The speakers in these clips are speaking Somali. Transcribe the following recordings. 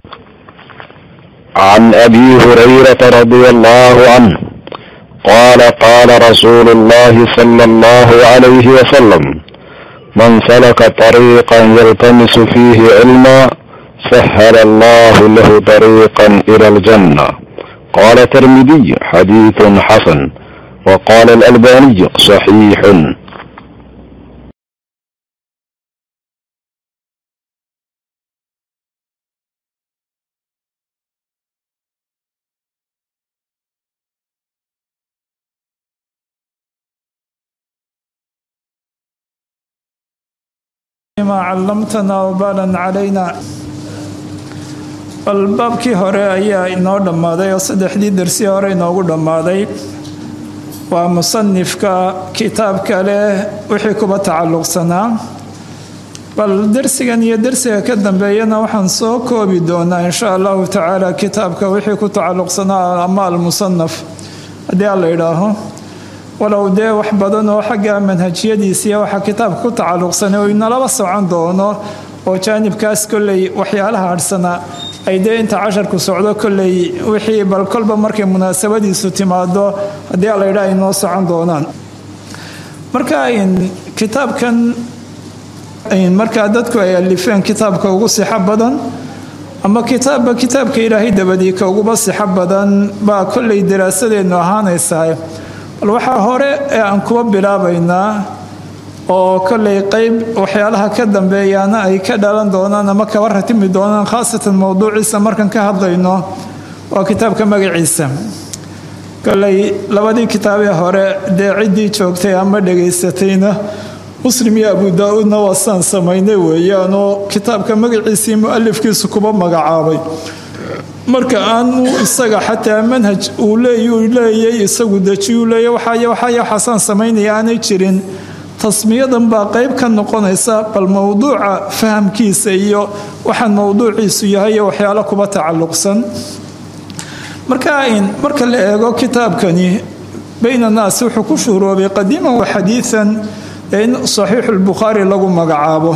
عن ابي هريره رضي الله عنه قال قال رسول الله صلى الله عليه وسلم من سلك طريقا يلتمس فيه علما سهل الله له طريقا الى الجنه قال الترمذي حديث حسن وقال الالباني صحيح ma callamtanaa wabaalan calaynaa bal baabkii hore ayaa inoo dhammaaday oo saddexdii darsi hore inoogu dhammaaday waa musanifka kitaabka leh wixii kuba tacalluqsanaa bal darsigan iyo darsiga ka dambeeyana waxaan soo koobi doonaa insha allahu tacaala kitaabka wixii ku tacalluqsanaa ama almusanaf haddii aan la idhaaho walow dee wax badan oo xagga manhajiyadiisiiya waxaa kitaabka ku tacalluqsanay oo inalaba socon doono oo jaanibkaas kolley waxyaalaha hadhsanaa ay dee inta casharku socdo kolley wixii bal kolba markay munaasabadiisu timaado haddii ala yidhaha ay noo socon doonaan marka kitaabkan markaa dadku ay alifeen kitaabka ugu sixo badan ama kitaabba kitaabka ilaahay dabadii ka uguba sixo badan baa kolley daraasadeennu ahaanaysaa bal waxaa hore ee aan kuba bilaabaynaa oo kollay qeyb waxyaalaha ka dambeeyaana ay ka dhalan doonaan ama kaba ratimi doonaan khaasatan mowduuciisa markan ka hadlayno waa kitaabka magaciisa kolley labadii kitaabee hore dee ciddii joogtay ama dhegaysatayna muslim iyo abu daa-uudna waasaan samaynay weeyaanoo kitaabka magaciisii mu-alifkiisu kuba magacaabay marka aanu isaga xataa manhaj uu leeyay isagu dejiyuu leeya waxaay waxaay waxaasaan samaynaya aanay jirin tasmiyadan baa qeyb ka noqonaysa bal mowduuca fahamkiisa iyo waxaan mowduuciisu yahay iyo waxyaalo kuba tacalluqsan marka marka la eego kitaabkani bayn annaas wuxuu ku shuhroobay qadiiman wa xadiian in saxiixulbukhaari lagu magacaabo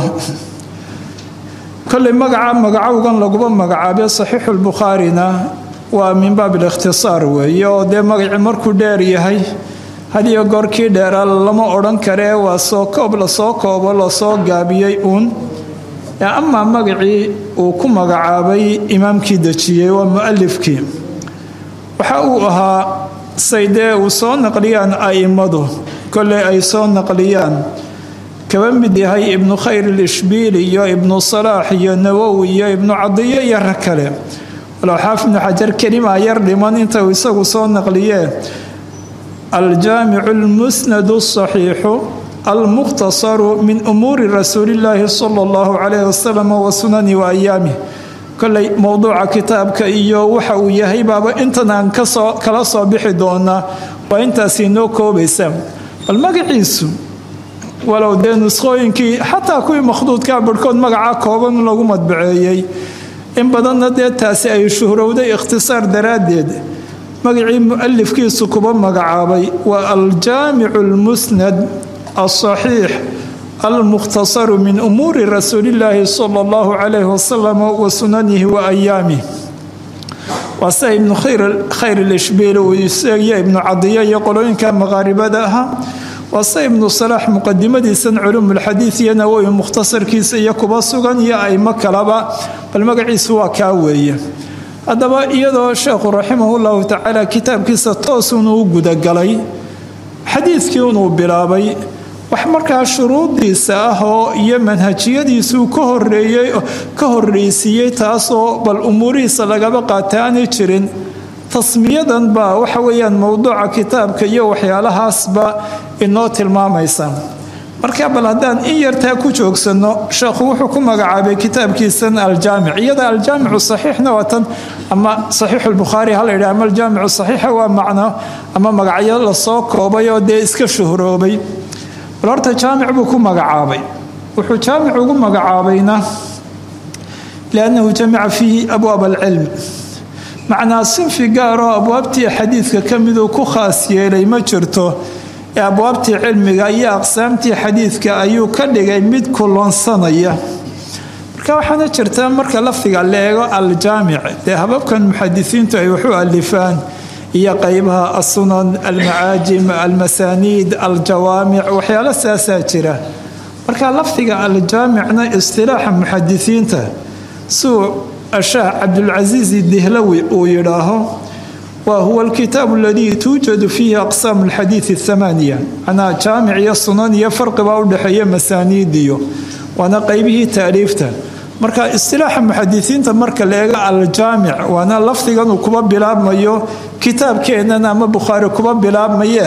kolley magaca magacowgan laguba magacaabe saxiixulbukhaarina waa min baab alikhtisaar weeye oo dee magacii markuu dheer yahay hadiyo goorkii dheeraa lama odhan karee waa soo koob lasoo koobo lasoo gaabiyey uun amaa magacii uu ku magacaabay imaamkii dejiyey waa mu'alifkii waxa uu ahaa say dee uu soo naqliyaan a'immadu kolley ay soo naqliyaan kaba mid yahay ibnu khayr ilishbiili iyo ibnu salaax iyo nawowi iyo ibnu cadiyo iyo rag kale walow xaafid ibnu xajar kelimaa yar dhiman inta uu isagu soo naqliyee aljaamicu almusnadu asaxiixu almukhtasaru min umuuri rasuulillaahi sala allahu calayhi wasalam wa sunani wa ayaamih kolley mowduuca kitaabka iyo waxa uu yahay baaba intan aan kasoo kala soo bixi doonaa waa intaasi noo koobaysa bal magaciisu walow dee nuskhooyinkii xataa kuwii makhduudkaa barhkood magaca kooban lagu madbaceeyey in badanna dee taasi ay shuhrowday ikhtisaar daraaddeed magacii mu'alifkiisu kuba magacaabay waa aljaamicu almusnad alsaxiix almukhtasaru min umuuri rasuulillaahi sala allahu calayhi wasalam wa sunanihi wa ayaamih waa sida ibnu khayr ilishbiil uu isagiyo ibnu cadiya iyo qolooyinka maqaaribada ahaa waa sida ibnu salaax muqadimadiisan culuumulxadiid iyo nawowi mukhtasarkiisa iyo kuba sugan iyo aimo kalaba bal magaciisu waa kaa weeye haddaba iyadoo sheekhu raximahullahu tacaala kitaabkiisa toosunuu u gudagalay xadiidkii unuu bilaabay wax markaa shuruudiisa ah oo iyo manhajiyadiisuu ka horeeyey ka horreysiiyey taasoo bal umuurihiisa lagaba qaata aanay jirin tasmiyadan baa waxa weeyaan mowduuca kitaabka iyo waxyaalahaasba inoo tilmaamaysa marka bal haddaan in yartaa ku joogsanno sheekhu wuxuu ku magacaabay kitaabkiisan aljaamic iyada aljaamicu saxiixna waa tan ama saxiixu lbukhaari hala yidhaha ama aljaamicu saxiixa waa macno ama magacyo lasoo koobay oo dee iska shuhroobay bal horta jaamic buu ku magacaabay wuxuu jaamic ugu magacaabayna liannahu jamica fiihi abwaab alcilm macnaa sinfi gaaroo abwaabtii xadiidka ka miduu ku khaas yeelay ma jirto ee abwaabtii cilmiga iyo aqsaamtii xadiidka ayuu ka dhigay mid kulonsanaya marka waxaana jirta marka lafdiga la eego aljaamic dee hababkan muxadisiintu ay waxu alifaan iyo qeybaha asunan almacaajim almasaaniid aljawaamic waxyaalo saasaa jira marka lafdiga aljaamicna istilaaxa muxadisiinta suu ashaah cabdulcasiis dihlawi uu yidhaaho wa huwa alkitaabu aladii tuujadu fiihi aqsaamu alxadiidi athamaaniya macnaa jaamic iyo sunan iyo farqibaa u dhexeeya masaaniidiyo waana qeybihii taaliifta marka istilaaxa muxadisiinta marka la eego aljaamic waana lafdigan uu kuba bilaabmayo kitaabkeennan ama bukhaari kuba bilaabmayee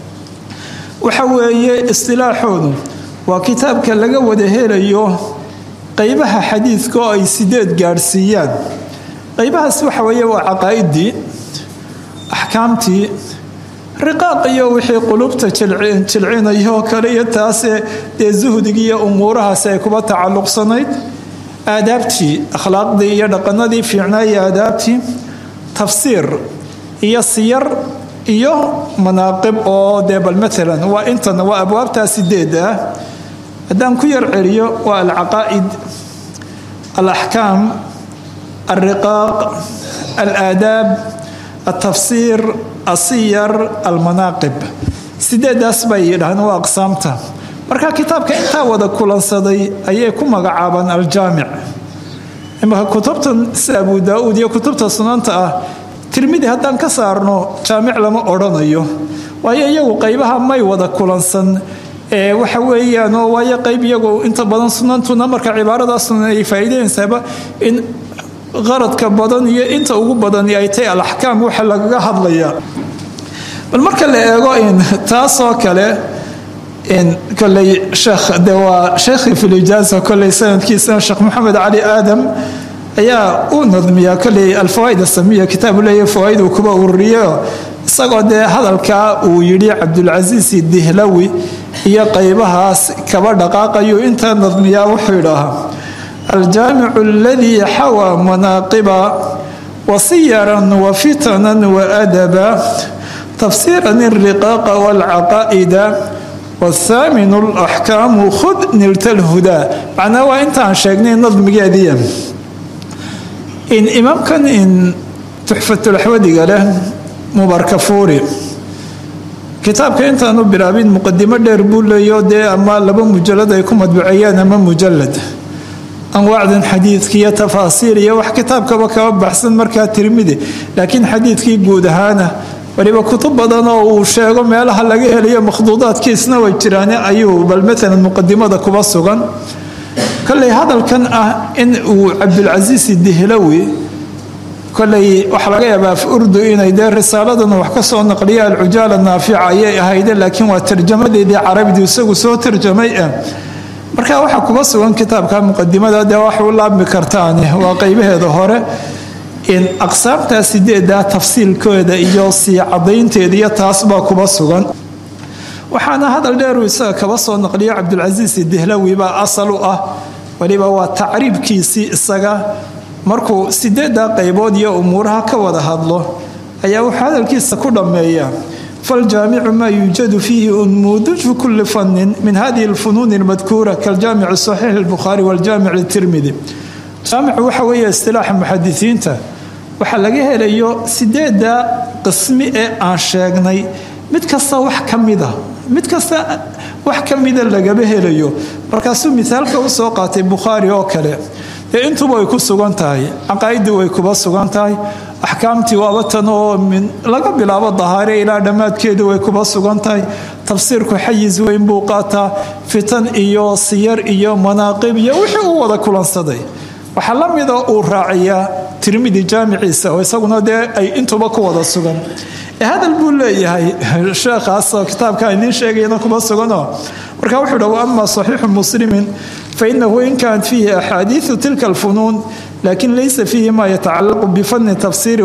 waxa weeye istilaaxoodu waa kitaabka laga wada helayo qeybaha xadiidka oo ay sideed gaadhsiiyaan qeybahaas waxa weeye waa caqaa'idii axkaamtii riqaaq iyo wixii qulubta jilcinayoo kale iyo taase dee suhdigii iyo umuurahaasi ay kuba tacalluqsanayd aadaabtii akhlaaqdii iyo dhaqanadii fiicnaa iyo aadaabtii tafsiir iyo siyar iyo manaaqib oo dee bal maalan waa intan waa abwaabtaa sideed ah haddaan ku yar celiyo waa alcaqaa'id alaxkaam alriqaaq alaadaab altafsiir asiyar almanaaqib sideedaas bay yidhahdeen waa aqsaamta marka kitaabka intaa wada kulansaday ayay ku magacaabaan aljaamic imaka kutubtan sida abu daa-uud iyo kutubta sunanta ah tirmidi haddaan ka saarno jaamic lama odhanayo waayo iyagu qeybaha may wada kulansan ee waxa weeyaan oo waayo qeyb iyagu inta badan sunantuna marka cibaarada sunan ay faa'iideynaysaaba in qaradka badan iyo inta ugu badan ay tahay alaxkaam waxa lagaga hadlayaa bal marka la eego in taasoo kale koley sheekh de waa sheekhii filijaasa koley sanadkiisana sheekh maxamed cali aadam ayaa u nadmiyaa koley alfawaaid asamiya kitaabu leeya fawaaid uu kuba ururiyo isagoo dee hadalkaa uu yidhi cabdulcasiis dihlawi iyo qeybahaas kaba dhaqaaqayu intaa nadmiyaa wuxuu yidhaahaa aljaamicu aladii xawaa manaaqiba wasiyaran wafitanan waadaba tafsiiran iriqaaqa walcaqaa'ida wthaaminu alaxkaamu khud nilta lhudaa macnaa waa intaan sheegnay nadmigeediya in imaamkan in tuxfatulaxwadiga leh mubarkafuuri kitaabka intaanu bilaabin muqadimo dheer buu leeyo dee ama laba mujalad ay ku madbuceeyeen ama mujalad anwaacdan xadiidka iyo tafaasiir iyo wax kitaabkaba kaba baxsan markaa tirmidi laakiin xadiidkii guud ahaana waliba kutub badan oo uu sheego meelaha laga helayo makhduudaadkiisna way jiraan ayuu bal maalan muqadimada kuba sugan koley hadalkan ah in uu cabdulcasiis dihlawi koley waxaa laga yaabaa af urdu inay dee risaaladan wax ka soo naqliya alcujaala naafica ayay ahayde laakiin waa tarjamadeedii carabidu isagu soo tarjamay ah marka waxaa kuba sugan kitaabka muqadimada dee wax u laabmi kartaan waa qeybaheeda hore in aqsaamtaa sideeda tafsiilkooda iyo sii cadaynteeda iyo taasbaa kuba sugan waxaana hadal dheeru isaga kaba soo naqliya cabdulcasiis dihlawi baa asal u ah waliba waa tacriibkiisii isaga markuu sideedaa qaybood iyo umuuraha ka wada hadlo ayaa wuxuu hadalkiisa ku dhammeeya faljaamicu maa yuujadu fiihi unmuuduju kulli fannin min hadihi alfunuuni almadkuura kaljaamici saxiix albukhaari waljaamic litirmidi jaamicu waxa weeye istilaaxa muxadisiinta waxaa laga helayo sideeda qismi ee aan sheegnay mid kasta wax ka mida mid kasta wax ka mida lagaba helayo markaasuu mithaalka u soo qaatay bukhaari oo kale dee intuba way ku sugan tahay caqaa'idii way kuba sugan tahay axkaamtii waaba tan oo min laga bilaabo dahaare ilaa dhammaadkeedu way kuba sugan tahay tafsiirku xayiz weyn buu qaataa fitan iyo siyar iyo manaaqib iyo wixii uu wada kulansaday waxaa la mida uu raaciyaa tirmidi jaamiciisa oo isaguna dee ay intuba ku wada sugan hadal buu leeyahay sheekhaasoo kitaabka idiin sheegayana kuma suganoo marka wuxuu dha waama saxiixu muslimin fainahu in kaanat fiihi axaadiiu tilka alfunuun lakin laysa fiihi ma yatacalaqu bifani tafsiri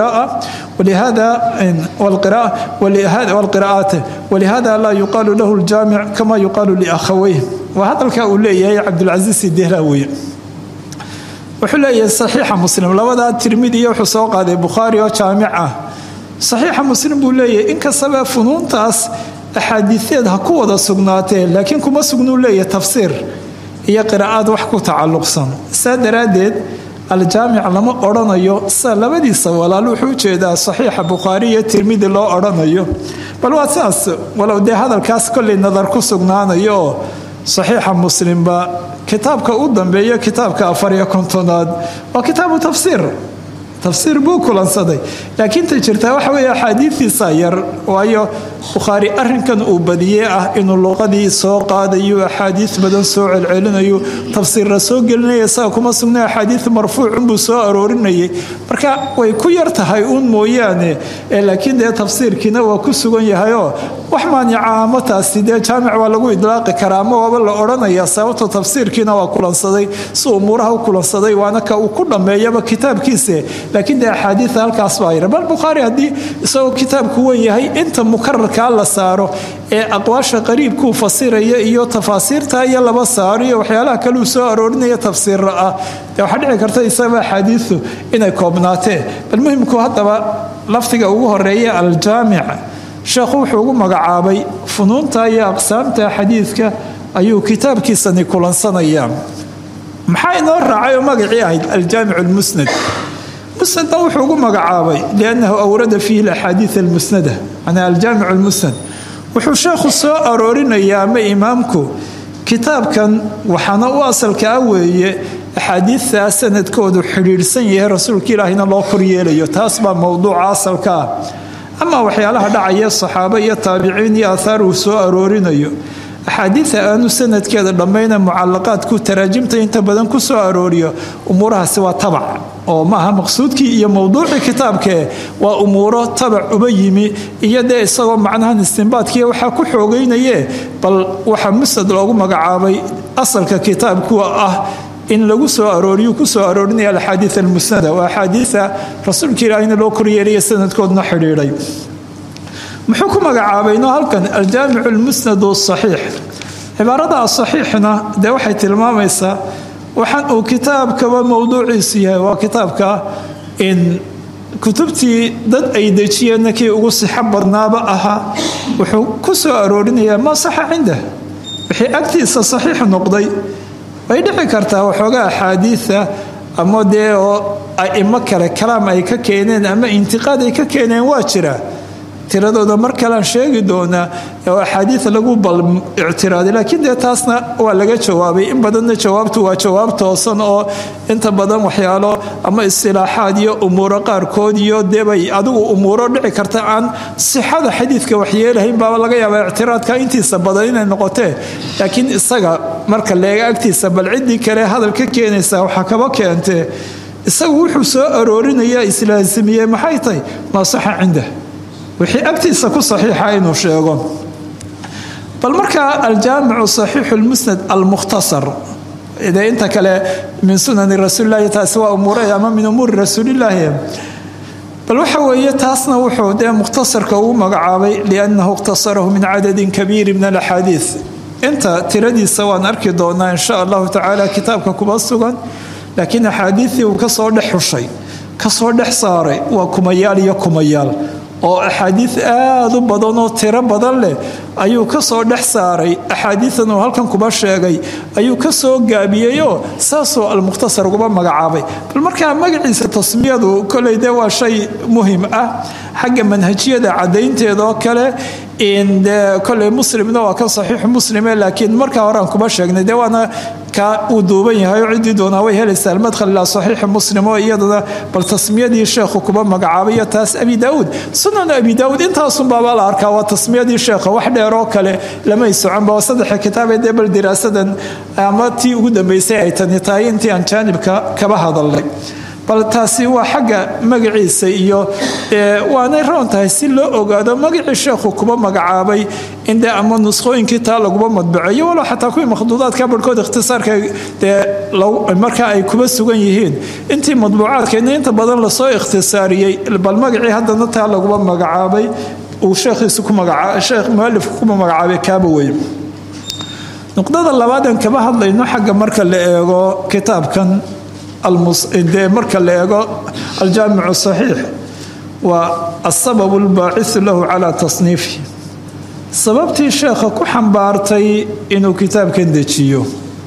wlqira'aat walihada laa yuqaalu lahu ljaamic kama yuqaalu liakhaweyh waa hadalka uu leeyahay cabdulcasiis dihlawi wuxuu leeyahay saxiixa muslim labadaa tirmidiya wuxuu soo qaaday bukhaari oo jaamic ah saxiixa muslim buu leeyahay inkastaba funuuntaas axaadiiseed ha ku wada sugnaatee laakiin kuma sugnuu leeyahay tafsiir iyo qiraa'aad wax ku tacalluqsan saa daraaddeed aljaamic lama odhanayo sa labadiisa walaal wuxuu ujeedaa saxiixa bukhaari iyo tirmidi loo odhanayo bal waa sidaas walow dee hadalkaas kollay nadar ku sugnaanayo oo saxiixa muslimba kitaabka u dambeeyo kitaabka afariyo kontonaad waa kitaabu tafsiir tafsiir buu kulansaday laakiin ta jirtaa waxa weeye axaadiidiisa yar waayo bukhaari arinkan uu badiyey ah inuu luqadii soo qaadayo axaadiis badan soo celcelinayo tafsiirra soo gelinaya isaga kuma sugna axaadiis marfuucunbuu soo aroorinayay marka way ku yar tahay uun mooyaane laakiin dee tafsiirkiina waa ku sugan yahayoo wax maanica ama taasi dee jaamic waa lagu idlaaqi karaa ama waaba la odhanaya sababto tafsiirkiina waa kulansaday si umuuraha u kulansaday waana ka uu ku dhammeeyaba kitaabkiise laakiin dee axaadiia halkaas baa yara bal bukhaari haddii isagoo kitaabku wen yahay inta mukararkaa la saaro ee aqwaasha qariibkuu fasiraya iyo tafaasiirta iyo laba saaro iyo waxyaalaha kaleu soo aroorinaya tafsiirra ah dee waxaa dhici karta isagaba axaadiiu inay koobnaateen bal muhimku haddaba lafdiga ugu horeeya aljaamic sheekhu wuxuu ugu magacaabay funuunta iyo aqsaamta xadiidka ayuu kitaabkiisani kulansanaya maxaa inoo raacay oo magacii ahayd aljaamic lmusnad musnadna wuxuu ugu magacaabay liannahu awrada fiihi alaxaadiid almusnada manaa aljaamic lmusnad wuxuu sheekhu soo aroorinayaa ama imaamku kitaabkan waxaana u asalka ah weeye axaadiidtaa sanadkoodu xidhiidhsan yahay rasuulka ilaahina loo koryeelayo taas baa mowduuca asalka ah ama waxyaalaha dhacaya saxaabo iyo taabiciin iyo aathaar uu soo aroorinayo axaadiida aanu sanadkeeda dhammayna mucalaqaadku taraajimta inta badan ku soo arooriyo umuurahaasi waa tabac oo maaha maqsuudkii iyo mowduucii kitaabkee waa umuuro tabac uba yimi iyo dee isagoo macnahan istinbaadkii waxaa ku xoogaynaye bal waxaa musnad loogu magacaabay asalka kitaabku ah in lagu soo arooriyu ku soo aroorinaya alaxaadii almusnada waa axaadiia rasuulka ilaahina loo koryeelaya sanadkoodna xidhiidhay muxuu ku magacaabayno halkan aljaamicu lmusnad saxiix cibaarada asaxiixna dee waxay tilmaamaysaa waxaan uu kitaabkaba mowduuciisu yahay waa kitaabka in kutubtii dad ay dejiyeenna kii ugu sixo badnaaba ahaa wuxuu ku soo aroorinayaa maa saxa cindah wixii agtiisa saxiix noqday way dhici kartaa waxoogaa axaadiida ama dee oo aimo kale kalaam ay ka keeneen ama intiqaad ay ka keeneen waa jira tiradooda mar kalean sheegi doonaa oo axaadiid lagu bal ictiraaday laakiin dee taasna waa laga jawaabay in badanna jawaabtu waa jawaab toosan oo inta badan waxyaalo ama istilaaxaad iyo umuuro qaarkood iyo debay adigu umuuro dhici karta aan sixada xadiidka waxyeelahayn baaba laga yaaba ictiraadka intiisa badan inay noqotee laakiin isaga marka leega agtiisa bal ciddii kale hadal ka keenaysa waxaa kaba keentee isagu wuxuu soo aroorinaya islaasimiyey maxay tahay maa saxa cindah wixii agtiisa ku saxiixa inuu sheego bal markaa aljaamicu saxiixu lmusnad almukhtasar de inta kale min sunani rasuulilahi taasi waa umuure ama min umuuri rasuulilaahi bal waxa weeye taasna wuxuu dee mukhtasarka ugu magacaabay liannahu ikhtasarahu min cadadin kabiiri min alaxaadiid inta tiradiisa waan arki doonaa insha allahu tacaala kitaabka kuma sugan laakiin axaadiidii uu kasoo dhex xushay kasoo dhex saaray waa kumayaal iyo kumayaal oo axaadiid aada u badan oo tiro badan leh ayuu ka soo dhex saaray axaadiidan uu halkan kuba sheegay ayuu ka soo gaabiyeyoo saasoo almukhtasar uguba magacaabay bal markaa magaciisa tasmiyadu koley dee waa shay muhim ah xagga manhajiyada cadaynteeda oo kale de koley muslimna waa ka saxiixu muslime laakiin markaa horean kuba sheegnay dee waana ka uu duuban yahay oo ciddii doonaa way helaysaa almadkhal ilaa saxiixi muslim oo iyadana bal tasmiyadii sheekhu kuba magacaabayo taas abi daauud sunan abi daauud intaasunbaaba la arkaa waa tasmiyadii sheekha wax dheer oo kale lamay soconba waa saddexa kitaabee dee bal diraasadan ama tii ugu dambeysay ay tani tahay intii aan jaanibka kaba hadalnay bal taasi waa xagga magaciisa iyo waanay roon tahay si loo ogaado magacii sheekhu kuba magacaabay in dee ama nuskhooyinkii taa laguma madbaceeyo walow xataa kuwii makhduudaadka barhkood ikhtisaarka dee markaa ay kuba sugan yihiin intii madbuucaadkeedna inta badan lasoo ikhtisaariyey bal magacii haddana taa laguma magacaabay uu sheekhiisu ku magaca sheekh mualifku kuma magacaabay kaaba weye nuqdada labaadan kaba hadlayno xagga marka la eego kitaabkan de marka la eego aljaamicu saxiix waa asabab albaacisu lahu calaa tasniifi sababtii sheekha ku xambaartay inuu kitaabkan dejiyo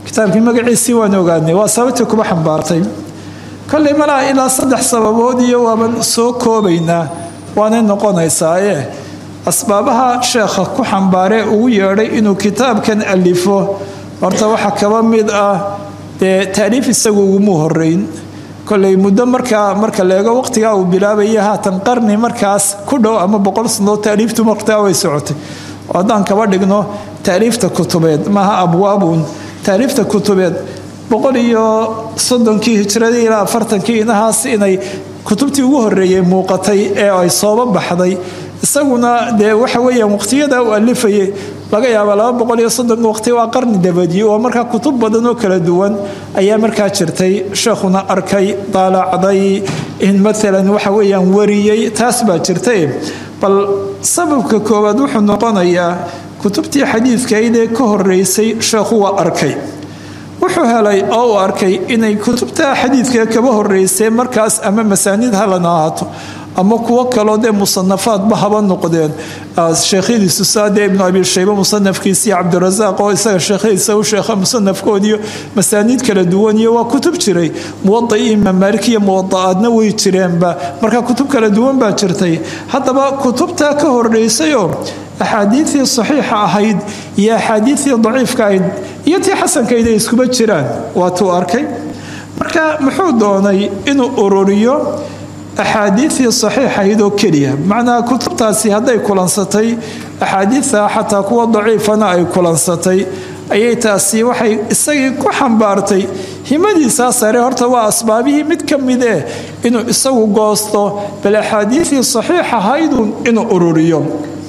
kitaabkii magaciisii waan ogaanay waa sababtii kuba xambaartay kolley malaha ilaa saddex sababood iyo waaban soo koobaynaa waanay noqonaysaaye asbaabaha sheekha ku xambaaree ugu yeedhay inuu kitaabkan alifo horta waxaa kaba mid ah dee taaliif isagu uguma horeyn koley muddo markaa marka leego waqtigaa uu bilaabaya haatan qarni markaas ku dhow ama boqol sanoo taaliiftu martaa way socotay oo haddaan kaba dhigno taaliifta kutubeed maaha abwaabun taaliifta kutubeed boqol iyo soddonkii hijradii ilaa afartankii inahaas inay kutubtii ugu horeeyey muuqatay ee ay sooba baxday isaguna dee waxa weyaan waqtiyada uu alifayay laga yaaba laba boqol iyo soddon waqti waa qarni dabadii oo markaa kutub badan oo kala duwan ayaa markaa jirtay sheekhuna arkay daalacday in maalan waxa weyaan wariyey taas baa jirtay bal sababka koowaad wuxuu noqonayaa kutubtii xadiidkaydee ka horeysay sheekhu waa arkay wuxuu helay oo uu arkay inay kutubta xadiidka kaba horeysay markaas ama masaanid halana ahaato ama kuwo kaloo dee musanafaadba haba noqdeen sheekhadiisu saade ibnu abi shaybe musanafkiisiiyo cabdirasaaq oo isaga sheekhadiisa u sheekha musanafkoodiyo masaaniid kala duwan iyo waa kutub jiray muwadai imaam maalik iyo muwada'aadna way jireenba marka kutub kala duwan baa jirtay haddaba kutubtaa ka horeysayoo axaadiidii saxiixa ahayd iyo axaadiidii daciifka ahayd iyo tii xasankayd ay iskuba jiraan waatuu arkay marka muxuu doonay inuu ururiyo axaadiidii saxiixahayd oo keliya macnaha kutubtaasi hadday kulansatay axaadiidta xataa kuwa daciifana ay kulansatay ayay taasi waxay isagii ku xambaartay himadiisaa sare horta waa asbaabihii mid ka mid eh inuu isagu goosto bal axaadiidii saxiixahaydun inuu ururiyo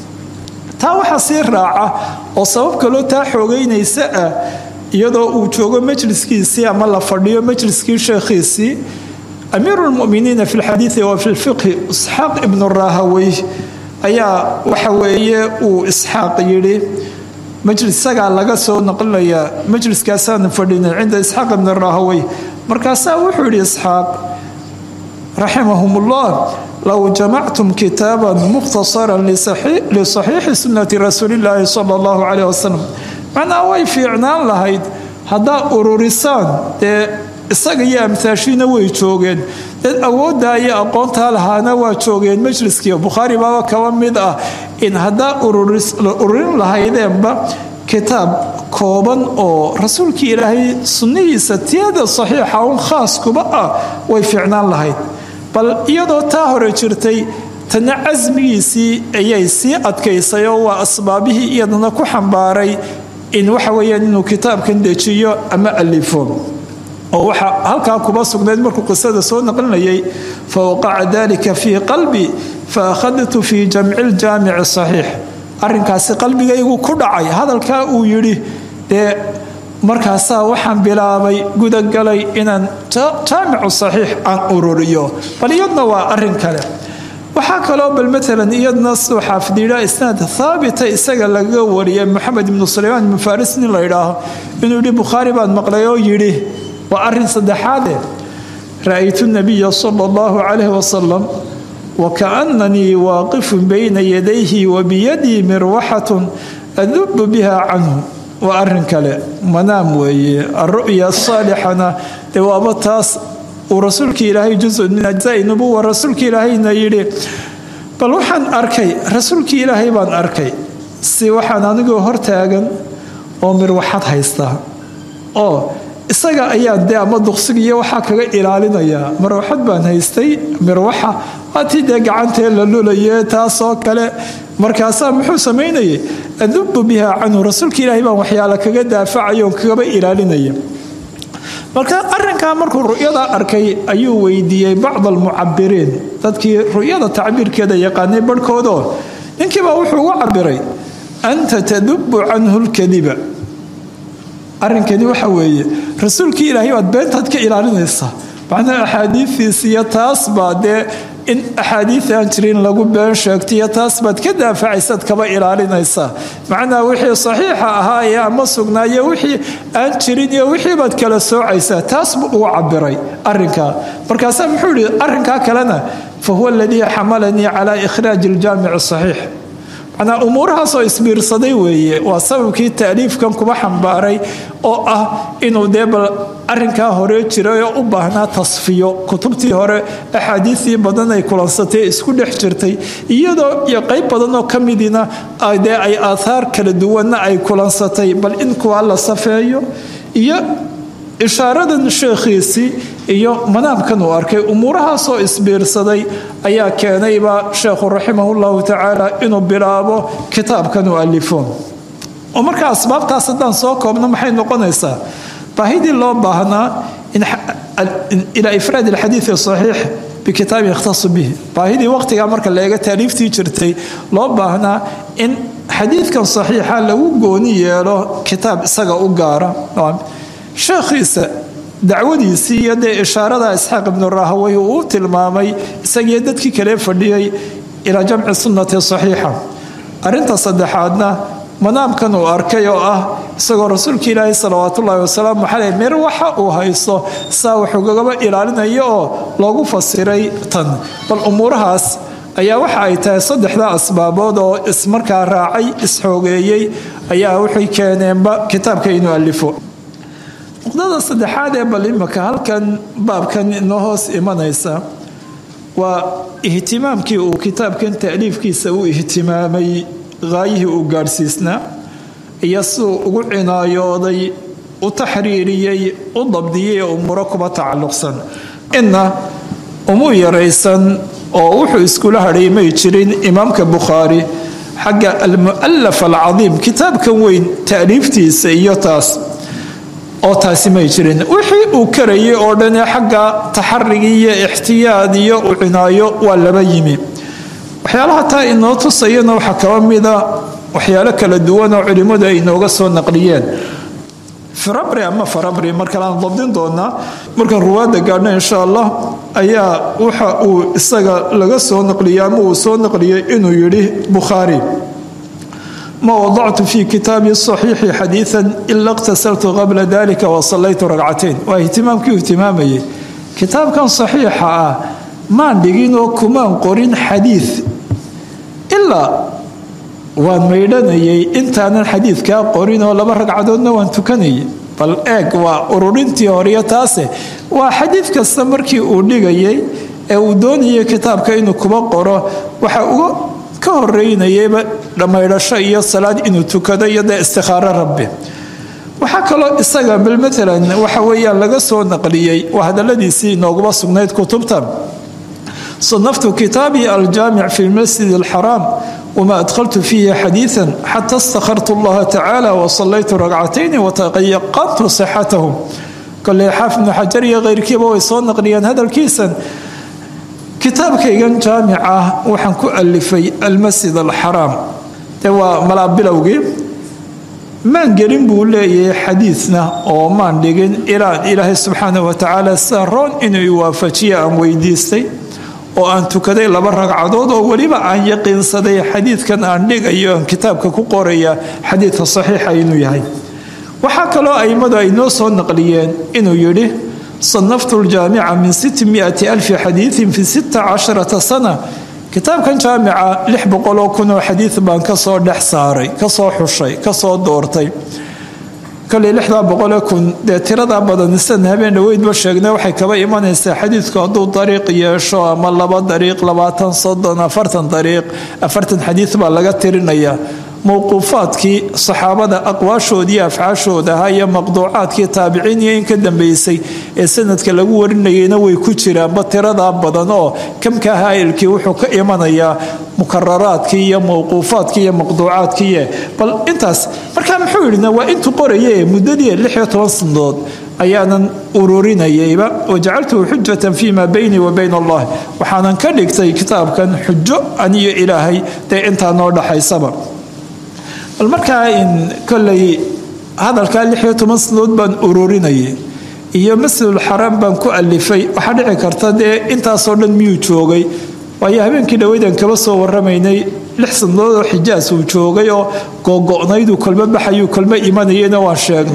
taa waxaa sii raaca oo sabab kaloo taa xoogeynaysa ah iyadoo uu joogo majliskiisii ama la fadhiyo majliskii sheekhiisii amiiru lmuminiina fi lxadiidi wa fi lfiqhi isxaaq ibnu rahawey ayaa waxa weeye uu isxaaq yidhi isagaa laga soo naqlinayaa majliskaasaanu fadhinay cinda isxaaq ibni rahawey markaasaa wuxuu yidhi isxaaq raximahum ullah low jamactum kitaaban mukhtasaran lisaxiixi sunnati rasuulillaahi sala allahu caleyh wasalam macnaa way fiicnaan lahayd haddaa ururisaan dee isaga iyo amtaashiina way joogeen dad awooddaa iyo aqoontaa lahaana waa joogeen majliskii bukhaari baaba kaba mid ah in haddaa ururin lahaydeenba kitaab kooban oo rasuulkii ilaahay sunnihiisa tiyada saxiixa un khaas kuba ah way fiicnaan lahayd bal iyadoo taa hore jirtay tana casmigiisii ayay sii adkaysay oo waa asbaabihii iyadana ku xambaaray in waxa weyaan inuu kitaabkan dejiyo ama alifo oo waxaa halkaa kuba sugnayd markuu qisada soo naqlinayay fa waqaca dalika fii qalbi fa akhadtu fii jamci ljaamici saxiix arinkaasi qalbigaygu ku dhacay hadalkaa uu yidhi dee markaasaa waxaan bilaabay gudagalay inaan jaamicu saxiix aan ururiyo bal iyadna waa arin kale waxaa kaloo bal maalan iyadna suu xaafidiyidha isnaad haabita isaga laga wariyay moxamed ibnu sulaymaan ibnu faris nin la ydhaaho inuu yidhi bukhaari baan maqlay oo yidhi waa arin saddexaade ra-aytu nabiya sala allahu calayh wasalam wakaannanii waaqifun bayna yadayhi wa biyadii mirwaxatun adubu biha canhu waa arin kale manaam weeye aru'ya asaalixana dee waaba taas uu rasuulkii ilaahay jusun min ajzaai nubuwa rasuulkii ilaahayna yidhi bal waxaan arkay rasuulkii ilaahay baan arkay si waxaan anigoo hortaagan oo mirwaxad haystaa oo isaga ayaa dee ama duqsiga iyo waxaa kaga ilaalinayaa marwaxad baan haystay mirwaxa waatii dee gacantee la lulaye taasoo kale markaasaa muxuu samaynayay adubu biha canhu rasuulka ilaahay baan waxyaala kaga daafacayo kagaba ilaalinaya marka arinkaa markuu ru'yada arkay ayuu weydiiyey bacd almucabiriin dadkii ru'yada tacbiirkeeda yaqaanay barhkoodoo ninkiibaa wuxuu ugu cabiray anta tadubu canhu lkadiba arrinkani waxa weeye rasuulkii ilaahay baad beentaad ka ilaalinaysaa macnaha axaadiidiis iyo taas baa dee in axaadiid aan jirin lagu been sheegto iyo taas baad ka daafacaysaad kaba ilaalinaysaa macnaha wixii saxiixa ahaa ee ama sugnaaye wixii aan jirin iyo wixii baad kala soocaysaa taas buu ugu cabiray arinkaa markaasaa muxuu yihi arrinkaa kalena fa huwa aladii xamalanii calaa ikhraaji aljaamici saxiix macnaa umuurahaasoo isbiirsaday weeye waa sababkii taaliifkan kuba xambaaray oo ah inuu dee bal arinkaa hore jiray oo u baahnaa tasfiyo kutubtii hore axaadiistii badan ay kulansatay isku dhex jirtay iyadoo iyo qayb badan oo ka midina dee ay aathaar kala duwanna ay kulansatay bal in kuwa la safeeyo iyo ishaaradan sheekhiisii iyo manaamkan uu arkay umuurahaasoo isbiirsaday ayaa keenayba sheekhu raximahullahu tacaala inuu bilaabo kitaabkan uu alifo oo markaa asbaabtaas haddaan soo koobno maxay noqonaysaa baahidii loo baahnaa ilaa ifraad alxadiidi saxiix bikitaabin yakhtasu bihi baahidii waqtigaa marka la eega taaliiftii jirtay loo baahnaa in xadiidkan saxiixa lagu gooni yeelo kitaab isaga u gaara sheekhiisa dacwadiisii iyo dee ishaarada isxaaq ibnu rahawey uu tilmaamay isagiyo dadkii kale fadhiyey ilaa jamci sunnati saxiixa arinta saddexaadna manaamkan uu arkay oo ah isagoo rasuulka ilaahi salawaatullaahi wasalaamu caleyh meer waxa uu haysto saa wuxuugagaba ilaalinayo oo loogu fasiray tan bal umuurahaas ayaa waxa ay tahay saddexda asbaabood oo ismarkaa raacay isxoogeeyey ayaa waxay keeneenba kitaabka inuu alifo nuqdada saddexaad ee bal imaka halkan baabkan inoo hoos imanaysa waa ihtimaamkii uu kitaabkan taaliifkiisa u ihtimaamay haayihii uu gaadhsiisnaa iyo siduu ugu cinaayooday u taxriiriyey u dabdiyey ee umuuro kuba tacalluqsan inna umuu yaraysan oo wuxuu iskula hadhay may jirin imaamka bukhaari xagga almu'alaf alcadiim kitaabkan weyn taaliiftiisa iyo taas oo taasi may jirin wixii uu karayay oo dhan ee xagga taxarigii iyo ixtiyaad iyo u cinaayo waa laba yimi waxyaalaha taa inoo tusayana waxaa kaba mida waxyaalo kala duwan oo culimmadu ay inooga soo naqliyeen firabri ama farabri markaleaan dabdin doonaa markaan ruwaadda gaadhna insha allah ayaa waxa uu isaga laga soo naqliyey ama uu soo naqliyey inuu yidhi bukhaari ma wadactu fi kitaabi saxiixi xadiian ila iqtasaltu qabla dalika wasallaytu ragcatain waa ihtimaamkii ihtimaamayay kitaabkan saxiixa ah maan dhigin oo kumaan qorin xadiid ilaa waan maydhanayay intaanan xadiidkaa qorin oo laba ragcadoodna waan tukanayay bal eeg waa ururintii horiyo taase waa xadiid kasta markii uu dhigayay ee uu doonayay kitaabka inuu kuba qoro waxa uga ka horeynayayba dhammaydhasho iyo salaad inuu tukado iyo dee istikhaaro rabbi waxaa kaloo isaga bal maalan waxa weeyaan laga soo naqliyey waa hadaladiisii inooguma sugnayd kutubta صنفت كتابي الجامع في المسجد الحرام وما أدخلت فيه حديثا حتى استخرت الله تعالى وصليت ركعتين وتيقنت صحته قال لي حافظ بن حجر غير كيبا ويصون نقليا هذا الكيسا kitaabkaygan jaamica waxaan ku alifay almasjid alxaraam de waa malaabilowgii maan gelin buu leeyahay xadiidna oo maan dhigin ilaan ilaahay subxaana watacaala sida roon inuu iwaafajiya aan weydiistay oo aan tukaday laba ragcadood oo weliba aan yaqiinsaday xadiidkan aan dhigayo aan kitaabka ku qoraya xadiidka saxiixa inuu yahay waxaa kaloo aimadu ay noo soo naqliyeen inuu yidhi صنفت الجامعة من ستمائة ألف حديث في ستة عشرة سنة kitaabkan jaamica lix boqoloo kunoo xadiid baan kasoo dhex saaray kasoo xushay kasoo doortay koley lixdaa boqoloo kun dee tiradaa badan sidan habeen dhaweydba sheegnay waxay kaba imanaysaa xadiidku hadduu dariiq yeesho ama laba dariiq labaatan soddon afartan dariiq afartan xadiid baa laga tirinayaa mowquufaadkii saxaabada aqwaashoodii afcaashooda ahaa iyo maqduucaadkii taabiciin iyo in ka dambeysay ee sanadka lagu warinayayna way ku jiraanba tiradaa badan oo kamka haa'ilkii wuxuu ka imanayaa mukararaadkii iyo mowquufaadkii iyo maqduucaadkiiye bal intaas markaa muxuu yidhina waa intuu qoraye muddadii lix iyo toban sanadood ayaanan ururinayayba wajacaltuhu xujatan fii maa baynii wa bayn allah waxaanan ka dhigtay kitaabkan xujo aniyo ilaahay dee intaa noo dhaxaysaba bal markaa in koley hadalkaa lix iyo toban sanadood baan ururinayay iyo masjidulxaraam baan ku alifay waxaa dhici karta dee intaasoo dhan miyuu joogay waayo habeenkii dhaweydan kaba soo waramaynay lix sanadood oo xijaas uu joogay oo googo'nayduu kolmo baxayuu kolmo imanayayna waan sheegnay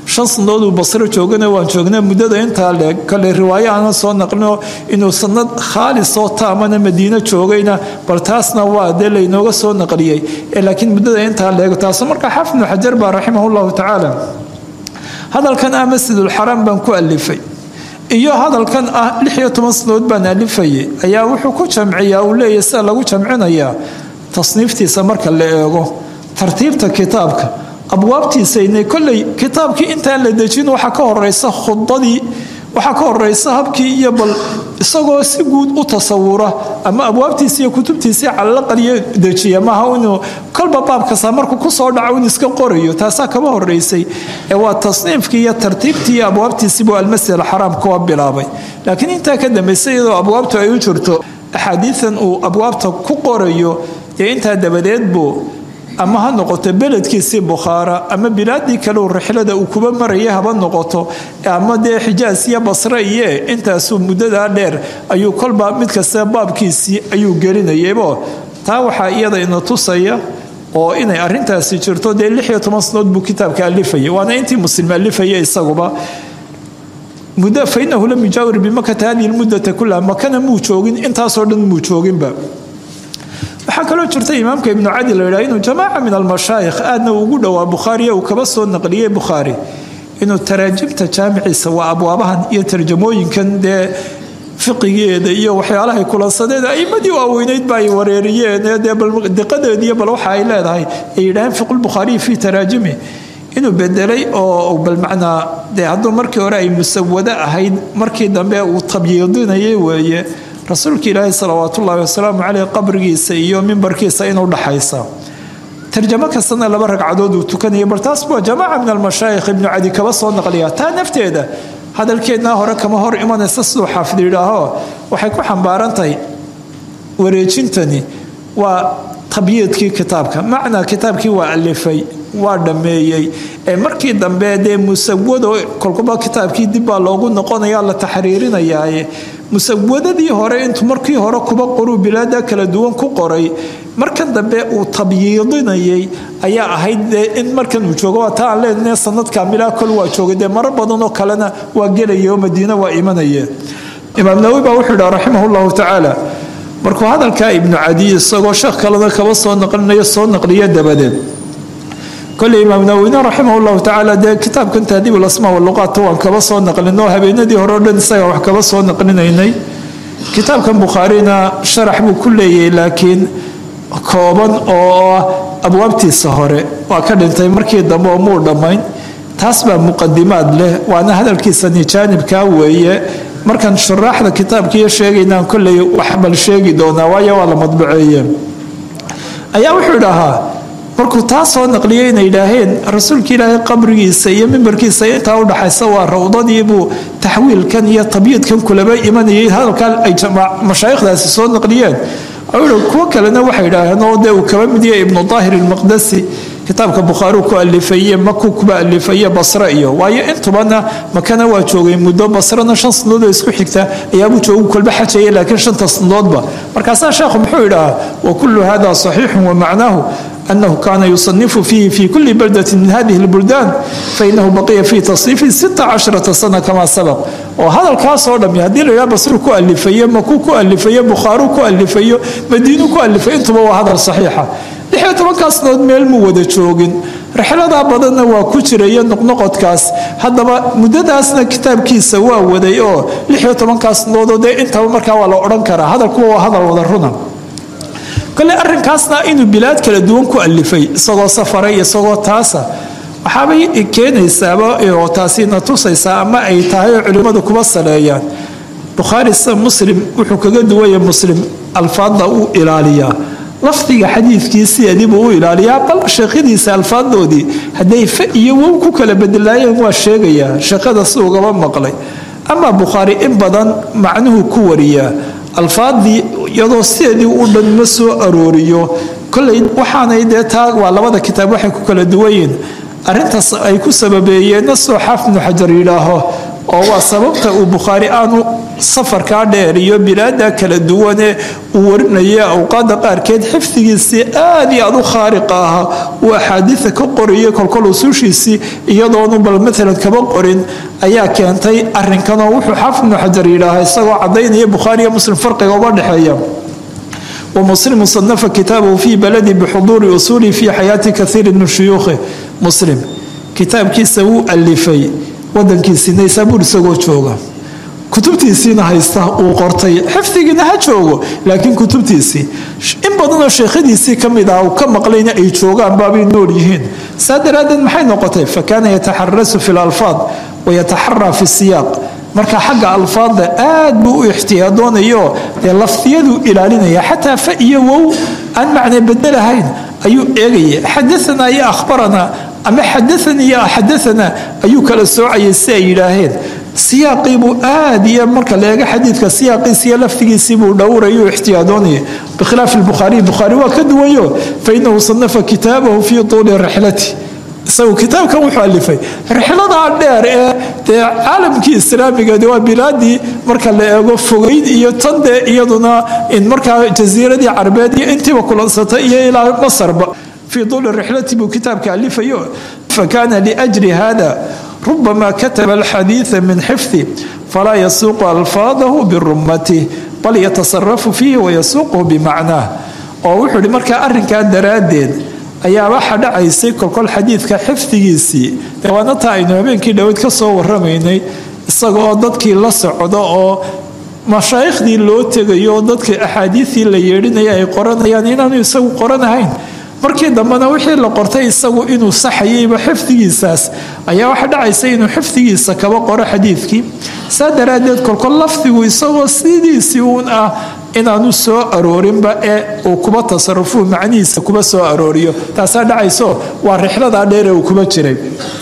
shan sanadood uu basro joogana waan joognay muddada intaa leeg kale riwaayo aanan soo naqlino inuu sanad khaalis oo taamana madiino joogayna bal taasna waa dee laynooga soo naqliyey laakiin muddada intaa leeg taaso markaa xaafid ibnu xajar baa raximah llahu tacaala hadalkan ah masjidulxaraam baan ku alifay iyo hadalkan ah lix iyo toban sanadood baan alifayay ayaa wuxuu ku jamciyaa uu leeyahy sida lagu jamcinayaa tasniiftiisa marka la eego tartiibta kitaabka abwaabtiisaynay kolley kitaabkii intaan la dejin waxaa ka horeysa khudadii waxaa ka horeysa habkii iyo bal isagoo si guud u tasawura ama abwaabtiisi iyo kutubtiisii calalaqaliyo dejiya maaha inuu kolba baabkasta markuu kusoo dhaco in iska qorayo taasaa kaba horeysay ee waa tasniifkii iyo tartiibtii iyo abwaabtiisiibuu almasjid alxaraam kuwa bilaabay laakiin intaa ka dambaysa iyadoo abwaabtu ay u jirto axaadiidan uu abwaabta ku qorayo dee intaa dabadeed buu ama ha noqoto beledkiisii bukhaara ama bilaadii kaleu rixlada uu kuba maraya haba noqoto ama dee xijaas iyo basre iyo intaasuu muddadaa dheer ayuu kolba mid kasta baabkiisii ayuu gelinayaybo taa waxaa iyada ina tusaya oo inay arintaasi jirto dee lix iyo toban sanood buu kitaabka alifayay waana intii muslim alifaya isaguba muddo fa inahu lam yujaawir bimakata hadihi lmuddata kullaha makana muu joogin intaasoo dhan muu jooginba waxaa kaloo jirta imaamka ibnu cadi la yidhaha inuu jamaaca min almashaayikh aadna ugu dhowaa bukhaariya uu kaba soo naqliyey bukhaari inuu taraajimta jaamiciisa waa abwaabahan iyo tarjamooyinkan dee fiqigeeda iyo waxyaalahay kulansadeeda aimadii waaweyneyd ba ay wareeriyeen dee diqadeediiyo bal waxa ay leedahay ay yidhaaheen fiqulbukhaariyi fii taraajimi inuu bedelay oo bal macnaa dee hadduu markii hore ay musawado ahayd markii dambe uu tabyiidinayay weeye rasuulka ilaahi salawaat ullaahi wasalaamu caleyh qabrigiisa iyo mimbarkiisa inuu dhaxaysa tarjamo kastana laba ragcadood uu tukanaya bal taas waa jamaaca min almashaayikh ibnu cadi kaba soo naqliya taa nafteeda hadalkeednaa hore kama hor imanaysa siduu xaafid yidhaaho waxay ku xambaaran tahay wareejintani waa tabyiidkii kitaabka macnaa kitaabkii waa alifay waa dhammeeyey ee markii dambe dee musawado kolkuba kitaabkii dibbaa loogu noqonaya la taxriirinayaaye musawadadii hore intuu markii hore kuba qoruu bilaada kala duwan ku qoray markan dambe uu tabyiidinayay ayaa ahayd dee in markan uu joogo waa taa aan leenahay sanad kaamilaa kol waa joogay dee marar badanoo kalena waa gelaya oo madiina waa imanayeen imaam nawowi baa wuxuu yidhaha raximah llahu tacaala markuu hadalkaa ibnu cadi isagoo sheekh kalena kaba soo naqlinayo soo naqliyo dabadeed koley imaam nawowina raximah llahu tacaala dee kitaabkan tahdiib lasmaa waluqaat waan kaba soo naqlino habeenadii hore o dhan isaga wax kaba soo naqlinaynay kitaabkan bukhaarina sharax buu ku leeyahay laakiin kooban oo abwaabtiisa hore waa ka dhintay markii dambe oo muu dhammayn taas baa muqadimaad leh waana hadalkiisani jaanibkaa weeye markaan shuraaxda kitaabkiiyo sheegaynaan kolley wax bal sheegi doonaa waayo waa la madbaceeye ayaa wuxuu idhahaa markuu taa soo naqliyay inay idhaaheen rasuulka ilaahay qabrigiisa iyo mimbarkiisa intaa udhaxaysa waa rawdadiibuu taxwiilkan iyo tabyiidkan kulaba imanayay hadalkaa ay mashaayikhdaasi soo naqliyeen kuwo kalena waxay idhaaheen oo dee uu kaba mid yahay ibnu daahir ilmaqdasi kitaabka bukhaari ku alifaye maku kuba alifaye basre iyo waayo intubana makana waa joogay muddo basrena shan sanadood oo isku xigta ayaabuu joogu kolba xajaya laakiin shanta sanadoodba markaasaa sheekhu muxuu idhahaa wa kullu hada saxiixun wa macnaahu أنه كان يصنف فيه في كل بلدة من هذه البلدان فإنه بقي في تصنيفه ستة عشرة سنة كما سبق وهذا الكاس هو لم يهدي له بصر كؤلفية مكو كؤلفية بخارو كؤلفية مدينة كؤلفية انتم هذا الصحيحة لحية مركز نود ميل مودة شوغن rixladaa badanna waa ku jiraya noqnoqodkaas haddaba muddadaasna kitaabkiisa waa waday oo lixiyo tobankaas noodoo dee intaba markaa waa la odhan karaa hadalkuwa waa hadal wada runa kole arrinkaasna inuu bilaad kala duwan ku alifay isagoo safaray isagoo taasa waxaabay keenaysaaba oo taasina tusaysaa ama ay tahay oo culimmadu kuba saleeyaan bukhaari sida muslim wuxuu kaga duwaya muslim alfaadda u ilaaliyaa lafdiga xadiidkiisiadiibuu u ilaaliyaa bal sheekhadiisa alfaaddoodii hadday fa iyo wow ku kala bedelaayeen waa sheegayaa sheekhada si ugaba maqlay ama bukhaari in badan macnuhu ku wariyaa alfaadii iyadoo sideedii u dhan ma soo arooriyo koley waxaanay dee taa waa labada kitaab waxay ku kala duwayiin arintaas ay ku sababeeyeenna soo xaaf ibnu xajar yidhaaho oo waa sababta uu bukhaari aanu safarkaa dheer iyo bilaada kala duwane uu warinaya awqaada qaarkeed xifdigiisii aad iyo aad u khaariqa ahaa uu axaadiida ka qoriyay kolkol usuushiisii iyadoonu bal maalan kaba qorin ayaa keentay arinkanoo wuxuu xaafid ibnu xajar yidhaaha isagoo cadaynaya bukhaariyo muslim farqiga uga dhexeeya ومسلم صنف كتابه في بلدي بحضور أصوله في حياة كثير من شيوخه مسلم كتاب كيسا wuu alifay wadankiisina isaabuur isagoo jooga kutubtiisiina haysta uu qortay xifdigiina ha joogo laakiin kutubtiisii in badanoo sheekhadiisii ka mid ah uu ka maqlayna ay joogaan baabay nool yihiin saa daraaddeed maxay noqotay fakaana yataxarasu fi lalfaad wayataxaraa fi siyaaq marka xagga alfaadda aad buu u ixtiyaadoonayo dee lafdiyaduu ilaalinaya xataa fa iyo wow aan macne bedelahayn ayuu eegaya xadaanaa iyo akhbaranaa ama xadaanii iyo xadaanaa ayuu kala soocayay si ay yidhaaheen siyaaqiibuu aad iyo marka la eego xadiidka siyaaqiisi iyo lafdigiisiibuu dhowraya u ixtiyaadoonaya bikhilaafi lbukhaariy bukhaari waa ka duwayo fainahu sanafa kitaabahu fii tuuli rixlati isagu kitaabkan wuxuu alifay rixladaa dheer ee dee caalamkii islaamiga waa bilaadii marka la eego fogeyn iyo tan dee iyaduna in markaa jasiiradii carbeed iyo intiiba kulansata iyo ilaa masarba fii duuli rixlati buu kitaabka alifayo fakana liajri hada rubama kataba alxadiida min xifdi falaa yasuuqu alfaadahu birummatih bal yatasarafu fiihi wayasuuquhu bimacnaah oo wuxuu hi markaa arrinkaa daraaddeed ayaa waxa dhacaysay kolkol xadiidka xifdigiisii waana taa aynu habeenkii dhaweyd ka soo waramaynay isaga oo dadkii la socdo oo mashaaikhdii loo tegayo oo dadka axaadiidii la yeedhinaya ay qoranayaan inaanu isagu qoranahayn markii dambena wixii la qortay isagu inuu saxayayba xifdigiisaas ayaa waxa dhacaysa inuu xifdigiisa kaba qoro xadiidkii saa daraaddeed kolkol lafdigu isagoo sidiisii uun ah inaanu soo aroorinba ee uu kuba tasarufuu macnihiisa kuba soo arooriyo taasaa dhacayso waa rixladaa dheere uu kuba jiray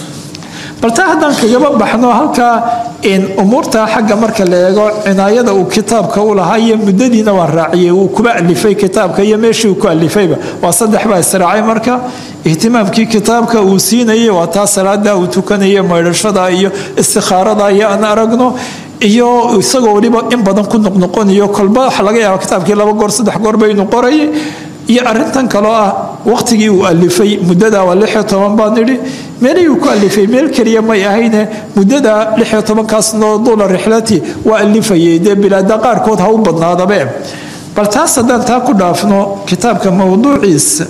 balta haddaan kagaba baxno halkaa in umuurta xagga marka la eego cinaayada uu kitaabka u lahaa iyo muddadiina waan raaciyay uu kuba alifay kitaabka iyo meeshii uu ku alifayba waa saddex baa israacay marka ihtimaamkii kitaabka uu siinayay waa taa salaada uu tukanaya maydhashada iyo istikhaarada iyo aan aragno iyo isagoo weliba in badan ku noqnoqonayo kolba waxa laga yaaba kitaabkii laba goor saddex goorba inuu qorayay iyo arintan kaloo ah waqtigii uu alifay muddada waa lixiyo toban baan idhi meelihii uu ku alifay meel keliya may ahayne muddada lixiyo tobankaasnoo duula rixlati waa alifayay dee bilaada qaarkood ha u badnaadabe bal taas haddaan taa ku dhaafno kitaabka mowduuciisa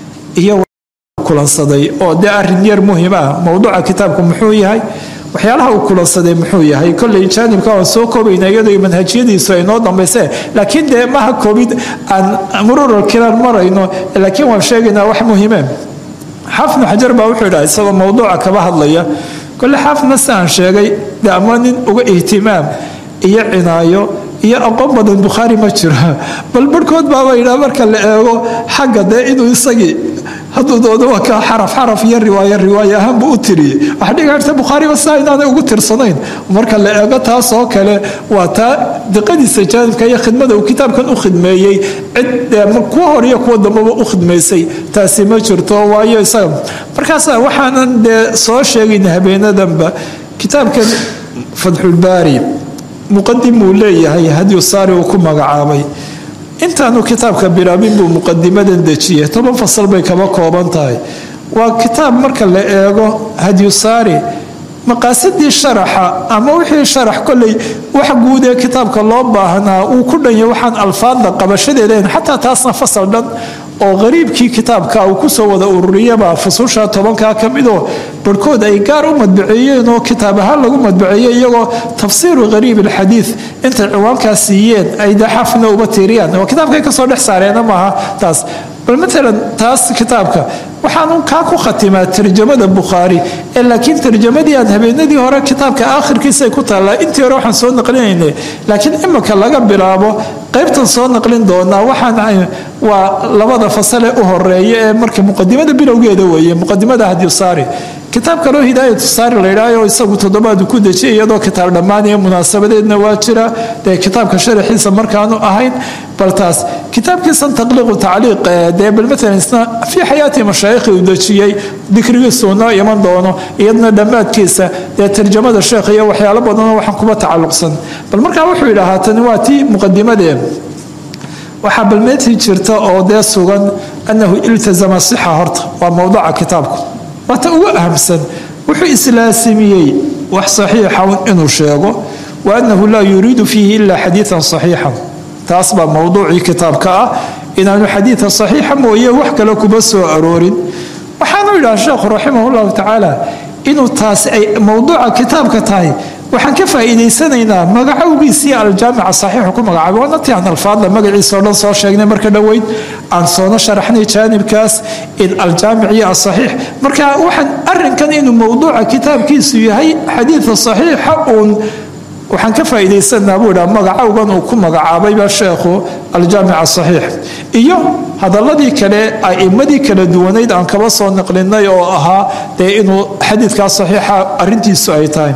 iyo kulansaday oo dee arin yar muhiim ah mowduuca kitaabku muxuu yahay waxyaalaha uu kulansaday muxuu yahay koley jaanibka waan soo koobayna iyadoo manhajyadiisu ay noo dambayse laakiin dee maha koobid aan murural kilaan marayno laakiin waan sheegaynaa wax muhiime xaafidnu xajar baa wuxuu idhaha isagoo mowduuca kaba hadlaya kole xaafidna si aan sheegay dee ama nin uga ihtimaam iyo cinaayo iyo aqoon badan bukhaari ma jiro bal barhkood baaba yidhaha marka la eego xagga dee inuu isagii hadduu doodo waa ka xaraf xaraf iyo riwaayo riwaayo ahaanbu u tiriyey waxa dhiga karta bukhaariba saa inaanay ugu tirsanayn marka la eego taas oo kale waa taa diqadiisa jaanibka iyo khidmada uu kitaabkan u khidmeeyey cid kuwa hor iyo kuwa dambaba u khidmaysay taasi ma jirto waayo isaga markaasa waxaanan dee soo sheegayna habeenadanba kitaabkan fatxulbaari muqadim uu leeyahay hadyu saari uu ku magacaabay intaanu kitaabka bilaabin buu muqadimadan dejiyey toban fasal bay kaba kooban tahay waa kitaab marka la eego hadyusaari maqaasidii sharaxa ama wixii sharax koley wax guud ee kitaabka loo baahnaa uu ku dhanya waxaan alfaadda qabashadeedayn xataa taasna fasal dhan oo qariibkii kitaabka uu kusoo wada ururiyaba fususha tobankaa ka midoo barhkood ay gaar u madbaceeyeen oo kitaab ahaan lagu madbaceeyey iyagoo tafsiiru qariib alxadiid intay ciwaankaa siiyeen ay dee xafna uba tiiriyaan oo kitaabkay kasoo dhex saareena maaha taas bal maalan taas kitaabka waxaanu kaa ku khatimaa tarjamada bukhaari ee laakiin tarjamadii aan habeenadii hore kitaabka aakhirkiisay ku taallaa intii hore waxaan soo naqlinaynay laakiin imika laga bilaabo qaybtan soo naqlin doonaa waxaan waa labada fasale u horeeya ee marka muqadimada bilowgeeda weeye muqadimada hadiyusaari kitaab kaleo hidaayatu saari la yidhaaho isagu toddobaadu ku dejiyay iyadoo kitaab dhammaanaya munaasabadeedna waa jira dee kitaabka sharaxiisa markaanu ahayn bal taas kitaabkiisan taqliiqu tacliiq dee bal maalan isna fii xayaati mashaayikhi uu dejiyey dikrigiisuu noo iman doono iyadna dhammaadkiisa dee tarjamada sheekh iyo waxyaalo badanoo waxaan kuba tacalluqsan bal markaa wuxuu yidhaahaa tani waa tii muqadimadee waxaa balmeetii jirta oo dee sugan annahu iltazama sixa horta waa mowduca kitaabku waata ugu ahamsan wuxuu islaasimiyey wax saxiixan inuu sheego wa annahu laa yuriidu fiihi ilaa xadiidan saxiixan taas baa mowduucii kitaabka ah inaanu xadiida saxiixa mooye wax kale kuba soo aroorin waxaanu yidhaha sheekhu raximah llahu tacaala inuu taas ay mowduuca kitaabka tahay waxaan ka faa'iidaysanaynaa magacowgiisii aljaamica saxiixu ku magacaabay waana ti aan alfaadla magaciisa oo dhan soo sheegnay marka dhoweyd aan soona sharaxnay jaanibkaas in aljaamic iyo asaxiix marka waxaan arinkan inuu mowduuca kitaabkiisu yahay xadiida saxiixa uun waxaan ka faa'iidaysanaa buu idhaha magacowgan uu ku magacaabayba sheekhu aljaamic asaxiix iyo hadaladii kale a'imadii kala duwanayd aan kaba soo naqlinay oo ahaa dee inuu xadiidkaa saxiixa arintiisu ay tahay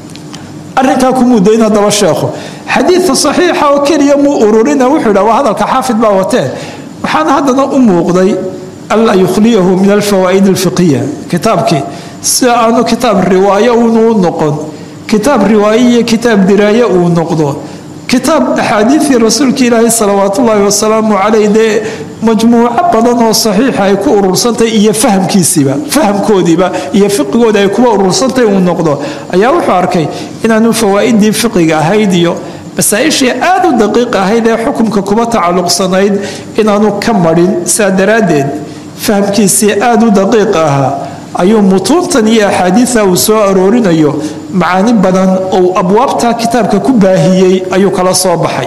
arinkaa kumuu dayn hadaba sheekhu xadiidka saxiixa oo keliya muu ururina wuxuu yidha waa hadalka xaafid baa watee waxaana haddana u muuqday anlaa yukhliyahu min alfawaa'id alfiqiya kitaabkii sida aanu kitaab riwaayo unuu noqon kitaab riwaaye iyo kitaab diraaye uu noqdo kitaab axaadiidii rasuulka ilaahi salawaatu ullaahi wasalaamu caleyh dee majmuuco badan oo saxiixa ay ku urursantahay iyo fahamkiisiiba fahamkoodiiba iyo fiqigooda ay kuwa urursantahay uu noqdo ayaa wuxuu arkay inaanu fawaa'idii fiqiga ahayd iyo masaa-ishii aada u daqiiq ahayd ee xukumka kuba tacalluqsanayd inaanu ka marin saa daraaddeed fahamkiisii aada u daqiiq ahaa ayuu mutuuntan iyo axaadiida uu soo aroorinayo macaani badan ou abwaabta kitaabka ku baahiyey ayuu kala soo baxay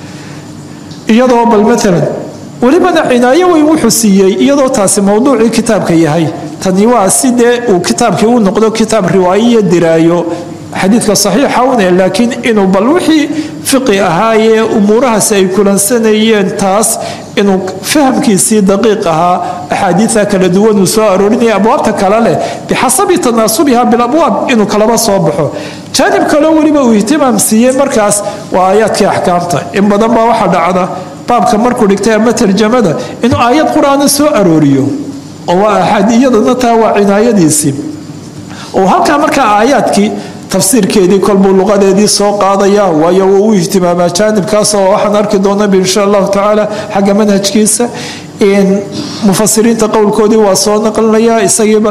iyadoo bal maalan welibana cinaayo weyn wuxuu siiyey iyadoo taasi mowduucii kitaabka yahay tani waa sidee uu kitaabkii u noqdo kitaab riwaayo iyo diraayo xadiidka saxiixa une laakiin inuu bal wixii fiqi ahaayee umuurahaasi ay kulansanayeen taas inuu fahamkiisii daqiiq ahaa axaadiida kala duwan uu soo aroorinaya abwaabta kale leh bixasabi tanaasubiha bilabwaab inuu kalaba soo baxo jaanib kaleo weliba uu ihtimaam siiyey markaas waa aayaadkii axkaamta in badan baa waxaa dhacda baabka markuu dhigtay ama tarjamada inuu aayad qur-aana soo arooriyo oo waa axaadiyadana taa waa cinaayadiisii oo halkaa markaa aayaadkii tafsiirkeedii kolbuu luqadeedii soo qaadaya waayo wuu u ihtimaamaa jaanibkaas oo waxaan arki doonaba insha allahu tacaala xagga manhajkiisa mufasiriinta qowlkoodii waa soo naqlinaya isagiiba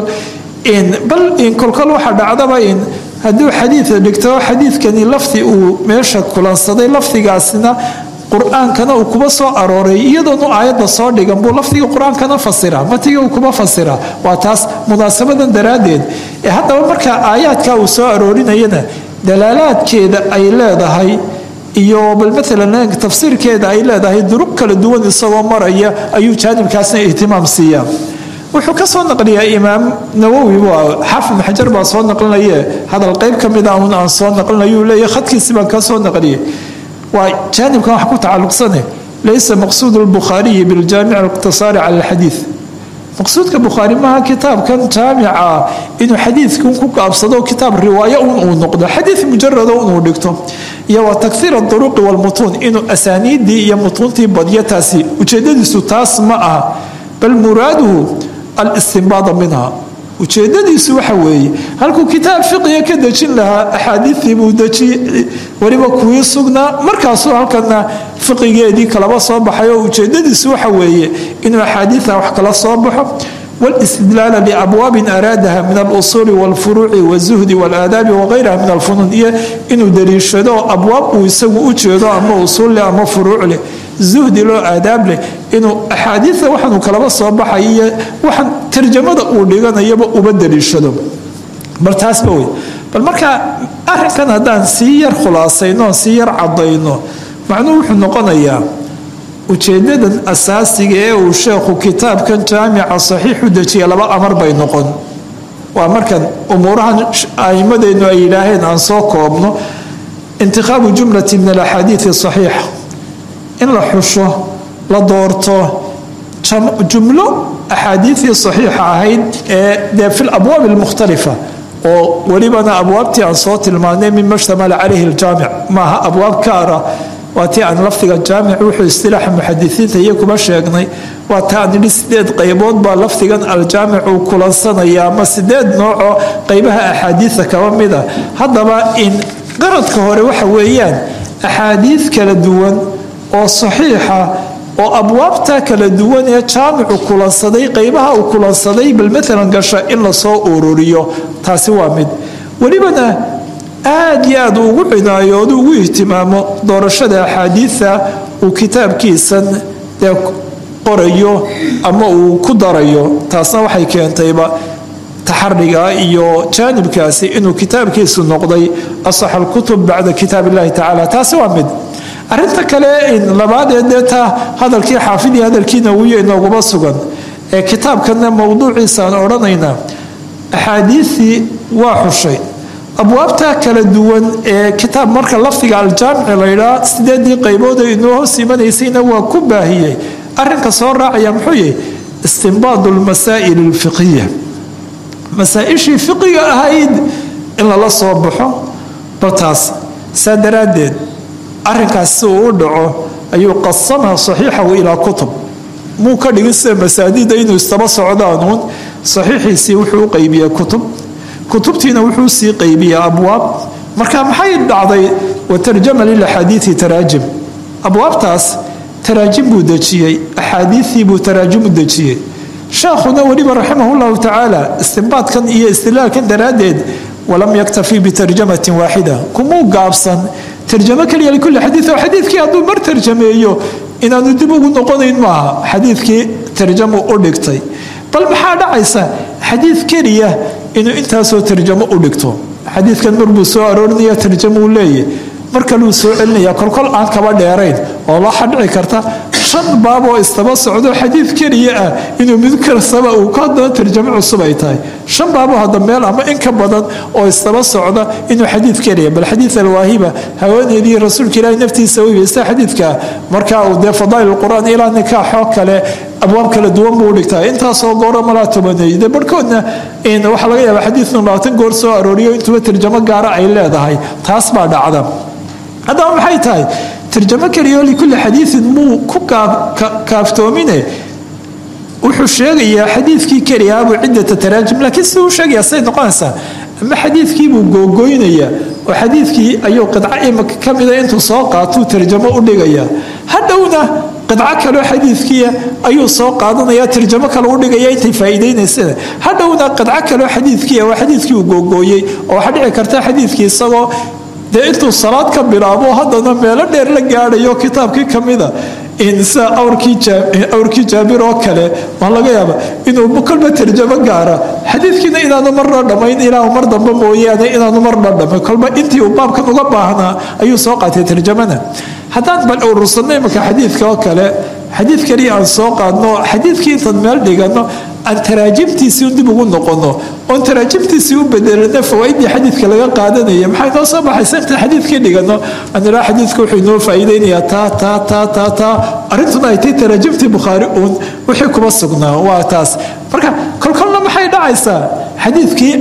bal kolkol waxaa dhacdaba in hadduu xadiida dhigto xadiidkani lafdi uu meesha kulansaday lafdigaasina qur-aankana uu kuba soo arooray iyadoonu aayadda soo dhigan buu lafdiga qur-aankana fasira matiga uu kuba fasira waa taas munaasabadan daraaddeed ee haddaba markaa aayaadka uu soo aroorinayana dalaalaadkeeda ay leedahay iyo bal maalan tafsiirkeeda ay leedahay duruq kala duwan isagoo maraya ayuu jaanibkaasna ihtimaam siiyaa wuxuu ka soo naqliyaa imaam nawowi xaafid maxajar baa soo naqlinaye hadal qayb ka mida un aan soo naqlinayu leeya khadkiisi baan ka soo naqliyay waa jaanibkan wax ku tacalluqsane laysa maqsuud lbukhaariyi biljaamic aliqtisaari cala alxadiid maqsuudka bukhaari maaha kitaabkan jaamica inuu xadiidkan ku gaabsado kitaab riwaayo un uu noqdo xadiid mujarado inuu dhigto iyo wa takhiir aduruqi walmutuun inuu asaaniiddii iyo mutuuntii badyo taasi ujeedadiisu taas ma aha bal muraaduhu alistinbaada minha ujeedadiisu waxa weeye halkuu kitaab fiqiga ka dejin lahaa axaadiidii buu deji weliba kuwii sugnaa markaasuu halkana fiqigeedii kalaba soo baxay oo ujeedadiisu waxa weeye inuu axaadiida wax kala soo baxo wاlistidlaala biabwaabin araadaha min alusuuli wاlfuruuci wاzuhdi wاlaadaabi wagayraha min alfunuun iyo inuu daliishado abwaab uu isagu u jeedo ama usuul leh ama furuuc leh zuhdi loo aadaab leh inuu axaadiida waxaanu kalaba soo baxay iyo waxaan tarjamada uu dhiganayaba uba daliishado bal taasba wey bal markaa arinkan haddaan sii yar khulaasayno sii yar cadayno macnuhu wuxuu noqonayaa ujeedadan asaasiga ee uu sheekhu kitaabkan jaamica saxiixu dejiya laba amar bay noqon waa markan umuurahan aimadeennu ay yidhaaheen aan soo koobno intikhaabu jumlati min alaxaadiidi saxiixa in la xusho la doorto jumlo axaadiidii saxiixa ahayd ee dee fi labwaab almukhtalifa oo welibana abwaabtii aan soo tilmaanay mima shtamala calayhi aljaamic maaha abwaab kaara waa tii aan lafdiga jaamic wuxuu istilaaxa muxadisiinta iyo kuma sheegnay waa ta aan idhi sideed qaybood baa lafdigan aljaamic uu kulansanaya ama sideed noocoo qaybaha axaadiida kaba mida haddaba in qaradka hore waxa weeyaan axaadiid kala duwan oo saxiixa oo abwaabta kala duwan ee jaamicu kulansaday qaybaha uu kulansaday bal maalan gasha in lasoo ururiyo taasi waa mid welibana aad iyo aad ugu cinaayoodu ugu ihtimaamo doorashada axaadiida uu kitaabkiisan dee qorayo ama uu ku darayo taasna waxay keentayba taxariga iyo jaanibkaasi inuu kitaabkiisu noqday asax alkutub bacda kitaab illahi tacala taasi waa mid arinta kale labaadee dee taa hadalkii xaafidii hadalkiina wiyo inooguma sugan ee kitaabkana mowduuciisaan odhanaynaa axaadiisii waa xushay abwaabta kala duwan ee kitaab marka lafdiga aljaamici laydhaa sideedii qaybood ee inoo hoos imanaysayna waa ku baahiyey arinka soo raacaya muxuu yahay istinbaadu lmasaa'il alfiqiya masaa-ishii fiqiga ahayd in lala soo baxo baltaas saa daraaddeed arinkaas si uu u dhaco ayuu qasamaha saxiixahu ilaa kutub muu ka dhigin sida masaadida inuu istaba socdaanuun saxiixiisii wuxuu u qaybiyaa kutub kutubtiina wuxuu sii qaybiyaa abwaab marka maxay dhacday watarjama lilaxaadiidi taraajim abwaabtaas taraajim buu dejiyey axaadiidii buu taraajimu dejiyey sheekhuna weliba raximah llahu tacaala istinbaadkan iyo istilaalkan daraaddeed walam yaktafi bitarjamatin waaxida kumuu gaabsan tarjamo keliya likulli xadiid oo xadiidkii hadduu mar tarjameeyo inaanu dib ugu noqonayn maaha xadiidkii tarjamu u dhigtay bal maxaa dhacaysa xadiid keliya inuu intaasoo tarjamo u dhigto xadiidkan marbuu soo aroorinaya tarjamuu leeyahy mar kaluu soo celinaya kolkol aan kaba dheerayn oo waxaa dhici karta shan baab oo istaba socdo xadiid keliya ah inuu mid kastaba uu ka hadana tarjamo cusub ay tahay shan baaboo hadda meel ama in ka badan oo istaba socda inuu xadiid keliya bal xadiid alwaahiba haweeneydii rasuulka ilaahi naftiisa weybaysta xadiidka marka uu dee fadaa'il qur-aan ilaa nikaaxoo kale abwaab kala duwan buu dhigtaa intaasoo goora malaa tobaneey de barhkoodna waxaa laga yaaba xadiidnu labaatan goor soo arooriyo intuba tarjamo gaara ay leedahay taas baa dhacda haddaba maxay tahay tarjamo keliyaoo likulli xadiidin muu ku kaaftoomine wuxuu sheegayaa xadiidkii keliyaabuu ciddata taraajim laakiin siduu sheegayaa say noqonaysaa ama xadiidkiibuu googoynayaa oo xadiidkii ayuu qidco imika ka mida intuu soo qaatuu tarjamo u dhigayaa hadhowna qidco kaleo xadiidkiia ayuu soo qaadanaya tarjamo kale u dhigaya intay faa'iidaynaysana hadhowna qidco kaleo xadiidkiia waa xadiidkii uu googooyey oo waxaa dhici karta xadiidkii isagoo dee intuu salaad ka bilaabo haddana meelo dheer la gaadhayo kitaabkii ka mida sida awrkii jaabir oo kale waa laga yaaba inuu kolba tarjamo gaara xadiidkiina inaanu marna dhammayn ilaa mar dambe mooyaane inaanu marna dhammayn kolba intii uu baabkan uga baahnaa ayuu soo qaatay tarjamana haddaan bal urursanno imika xadiidka oo kale xadiid kaliya aan soo qaadno xadiidkii intaan meel dhigano aan taraajimtiisii dib ugu noqono oon taraajimtiisii u bedelana fawaaidii xadiidka laga qaadanaya maxay noo soo baxaysa intaan xadiidkii dhigano aan ilaa xadiidka wuxuu inoo faa'iideynayaa taa taa taa taa taa arrintuna ay tay taraajimtii bukhaari uun wixii kuma sugnaa waa taas marka kolkolna maxay dhacaysaa xadiidkii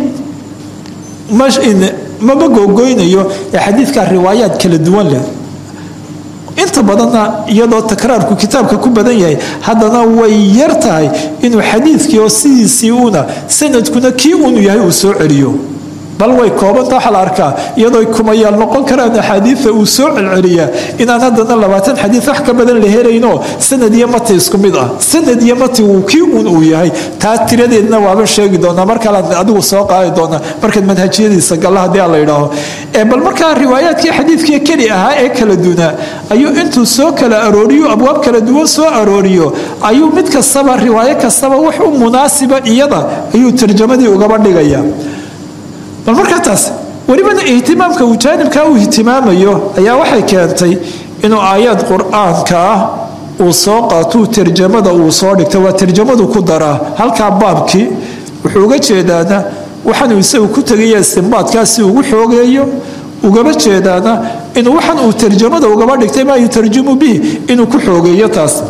maba googoynayo ee xadiidkaa riwaayaad kala duwan leh inta badanna iyadoo takraarku kitaabka ku badan yahay haddana way yar tahay inuu xadiidkii oo sidiisii una sanadkuna kii unu yahay uu soo celiyo bal way koobanta waxaa la arkaa iyadoo kumayaal noqon karaan axaadiida uu soo celceliyaa inaan haddana labaatan xadiid wax ka badan la helayno sanad iyo mati isku mid ah sanad iyo mati uu kii un uu yahay taa tiradeedna waaban sheegi doonaa mar kalead adigu soo qaadi doonaa markaad manhajiyadiisa galla haddii aan la yidhaaho bal markaa riwaayaadkii xadiidkii keli ahaa ee kala dunaa ayuu intuu soo kala arooriyo abwaab kala duwan soo arooriyo ayuu mid kastaba riwaayo kastaba wax u munaasiba iyada ayuu tarjamadii ugaba dhigaya bal markaa taas welibana ihtimaamka uu jaanibkaa uu ihtimaamayo ayaa waxay keentay inuu aayaad qur-aanka ah uu soo qaatuu tarjamada uu soo dhigta waa tarjamadu ku daraa halkaa baabkii wuxuu uga jeedaana waxaanuu isagu ku tegaya istimbaadkaasi ugu xoogeeyo ugaba jeedaana inuu waxaan uu tarjamada ugaba dhigtay maa yutarjimu bihi inuu ku xoogeeyo taas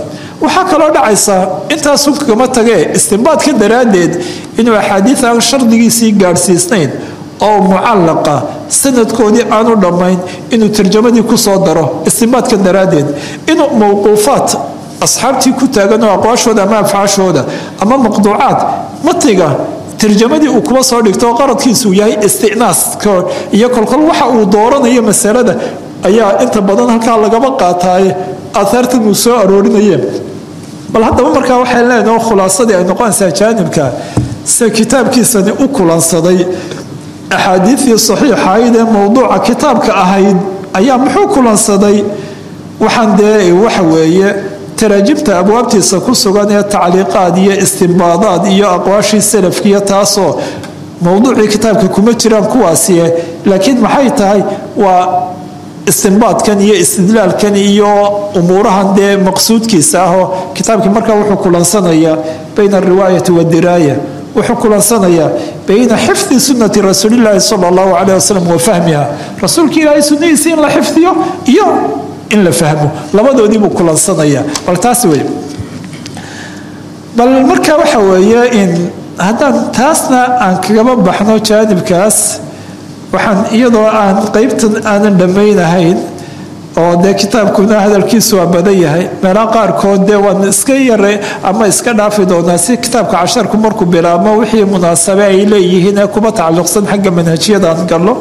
waxaa kaloo dhacaysaa intaasun kagama tagee istinbaadka daraaddeed inuu axaadiid aan shardigiisii gaadhsiisnayn oo mucallaqa sanadkoodii aanu dhammayn inuu tarjamadii kusoo daro istinbaadka daraaddeed inuu mowquufaat asxaabtii ku taagan oo aqwaashooda ama afcaashooda ama maqduucaad matiga tarjamadii uu kuba soo dhigto oo qaradkiisuu yahay isticnaas iyo kolkol waxa uu dooranayo masalada ayaa inta badan halkaa lagaba qaataaye aahaartan uu soo aroorinayeen bal haddaba markaa waxay leenaha khulaasadii ay noqonaysaa jaanibka sida kitaabkiisani u kulansaday axaadiidii saxiixahayd ee mowduuca kitaabka ahayd ayaa muxuu kulansaday waxaan dee waxa weeye taraajimta abwaabtiisa ku sugan ee tacliiqaad iyo istimbaadaad iyo aqwaashii salafkiiyo taasoo mowduucii kitaabka kuma jiraan kuwaasiye laakiin maxay tahay waa istinbaadkan iyo istidlaalkan iyo umuurahan dee maqsuudkiisa ahoo kitaabkii markaa wuxuu kulansanayaa bayna alriwaayati waddiraaya wuxuu kulansanayaa bayna xifdi sunnati rasuulilaahi sala allahu caleyh wasalam wa fahmiha rasuulka ilaahay sunnadiisa in la xifdiyo iyo in la fahmo labadoodii buu kulansanayaa bal taas wey bal marka waxa weeye in haddaan taasna aan kagaba baxno jaanibkaas waxaan iyadoo aan qeybtan aanan dhammaynahayn oo dee kitaabkuna hadalkiisu waa badan yahay meelaha qaarkood dee waan iska yara ama iska dhaafi doonaa si kitaabka casharku markuu bilaabmo wixii munaasabe ay leeyihiin ee kuba tacalluqsan xagga manhajiyadaan gallo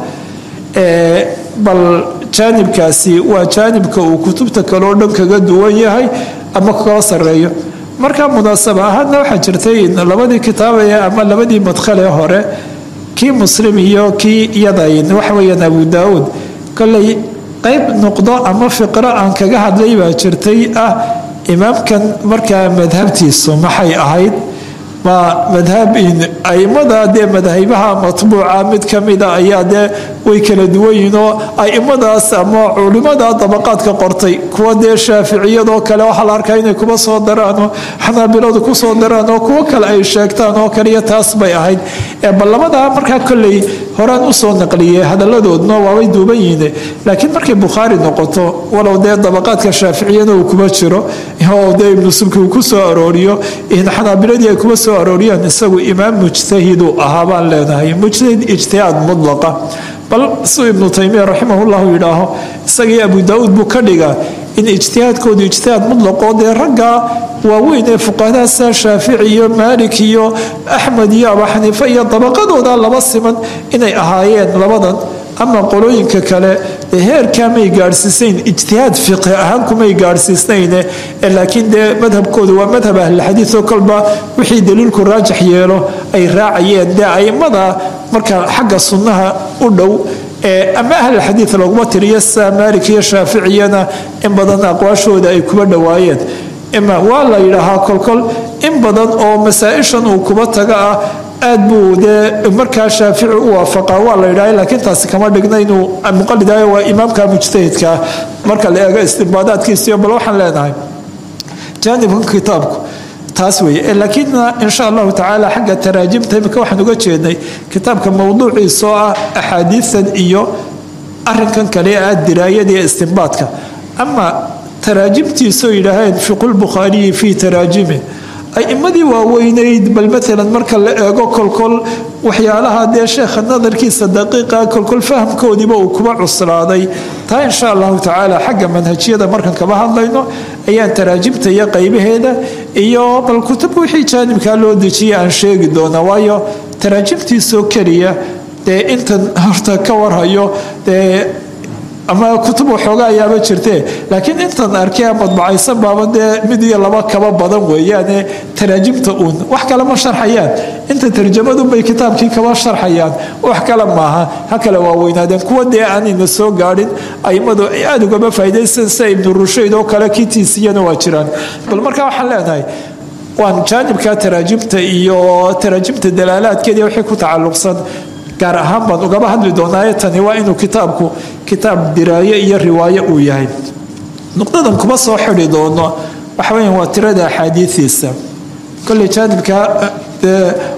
bal jaanibkaasi waa jaanibka uu kutubta kaleo dhan kaga duwan yahay ama kala sareeyo marka munaasaba ahaadna waxaa jirtay labadii kitaabee ama labadii madkhalee hore kii muslim iyo kii iyadayn waxaweyaan abu daauud koley qayb nuqdo ama fiqro aan kaga hadlay baa jirtay ah imaamkan markaa madhabtiisu maxay ahayd ma madhab aimada dee madhabaha matbuuca mid kamida ayaa dee way kala duwan yihiin oo aimadaas ama culimada dabaqaadka qortay kuwa dee shaaficiyadoo kale waxaa la arkaa inay kuba soo daraanoo xanaabiladu kusoo daraan oo kuwo kale ay sheegtaan oo kaliya taas bay ahayd bal labadaa markaa kolley horaan usoo naqliyey hadaladoodna waabay duuban yihiin laakiin markay bukhaari noqoto walow dee dabaqaadka shaaficiyana uu kuma jiro oo dee ibnu subki uu ku soo arooriyo xanaabiladii ay kuma soo arooriyaan isagu imaam mujtahidu ahaa baan leenahay mujtahid ijtihaad mudlaqa bal suu ibnu taymiya raximahullahu yidhaaho isagii abu daauud buu ka dhigaa in ijtihaadkoodu ijtihaad mudlaqoo dee ragga waaweyn ee fuqahada sida shaafici iyo maalik iyo axmed iyo abu xaniife iyo dabaqadooda laba siman inay ahaayeen labadan ama qolooyinka kale dee heerkaa may gaadhsiisayn ijtihaad fiqhi ahaan kumay gaadhsiisnayne laakiin dee madhabkoodu waa madhab ahlilxadiioo kolba wixii daliilku raajax yeelo ay raacayeen dee aimada marka xagga sunnaha u dhow ama ahlilxadiid laguma tiriyo sida maalik iyo shaaficiyana in badan aqwaashooda ay kuba dhowaayeen ima waa la yidhaahaa kolkol in badan oo masaa-ishan uu kuba taga ah aad buu dee markaa shaafici u waafaqaa waa la yidhaha laakiin taasi kama dhigna inuu muqalidayo waa imaamka mujtahidkaa marka la eego istinbaadaadkiisiyo bal waxaan leenahay jaanibkan kitaabku taas weeye laakiinna insha allahu tacaala xagga taraajimta imika waxaan uga jeednay kitaabka mowduuciisa oo ah axaadiisan iyo arinkan kale ah diraayada iyo istinbaadka ama taraajimtiisoo yidhaaheen fiqulbukhaariyi fii taraajimi aimadii waaweynayd bal maalan marka la eego kolkol waxyaalaha dee sheekha nadarkiisa daqiiqa kolkol fahamkoodiiba uu kuba cuslaaday taa insha allahu tacaala xagga manhajiyada markan kaba hadlayno ayaan taraajimta iyo qaybaheeda iyo bal kutub wixii jaanibkaa loo dejiyay aan sheegi doonaa waayo taraajimtiisoo keliya dee intan horta ka warhayo dee ama kutub waxooga ayaaba jirtee laakiin intan arkee madbacaysan baaba dee mid iyo laba kaba badan weeyaane taraajimta uun wax kale ma sharxayaan inta tarjamadunbay kitaabkii kaba sharxayaan wax kale maaha ha kale waaweynaadeen kuwa dee aanayna soo gaadhin aimadu ay aada ugama faa'idaysan sida ibnu rushayd oo kale kiitiisiyana waa jiraan bal markaa waxaan leenahay waan jaanibka taraajimta iyo taraajimta dalaalaadkeeda wixii ku tacalluqsan gaar ahaan baan ugaba hadli doonaaye tani waa inuu kitaabku kitaab diraayo iyo riwaayo uu yahay nuqdadan kuma soo xidi doono waxaweya waa tirada axaadiiiisa kolley jaanibka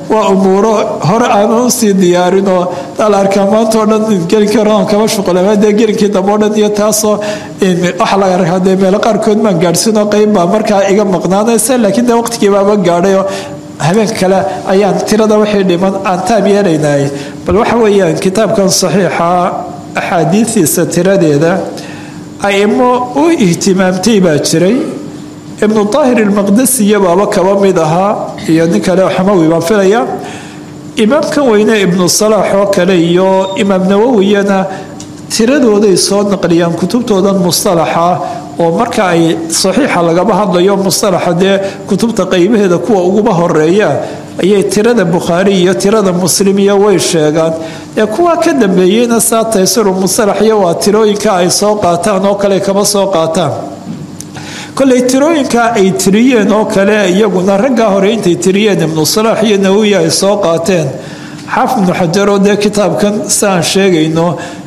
waa umuuro hore aanan usii diyaarinoo daal arkaa maanta oo dhan gelinka horan kama shuqulama dee gelinkii dambe o dhan iyo taasoo waxa laga arkaa dee meelo qaarkood maan gaadhsiinoo qeyb baa markaa iga maqnaanaysa laakiin dee waqtigii baaba gaadhayoo habeen kale ayaan tirada wixii dhiman aan taab yeelaynay bal waxa weeyaan kitaabkan saxiixa axaadiistiisa tiradeeda aimo u ihtimaamtay baa jiray ibnu daahir ilmaqdasiya baaba kaba mid ahaa iyo nin kale xamawi baan filaya imaamkan weyne ibnu salaax oo kale iyo imaam nawowiyana tiradooday soo naqliyaan kutubtoodan mustalaxa oo marka ay saxiixa lagaba hadlayo mustalaxa dee kutubta qeybaheeda kuwa uguba horeeya ayay tirada bukhaari iyo tirada muslim iyo way sheegaan ee kuwa ka dambeeyeyna saa taysiru mustalax iyo waa tirooyinka ay soo qaataan oo kale kama soo qaataan koley tirooyinka ay tiriyeen oo kale iyaguna raggaa hore intay tiriyeen ibnu salaax iyo nawowi ay soo qaateen xaafid ibnu xajar oo dee kitaabkan siaan sheegayno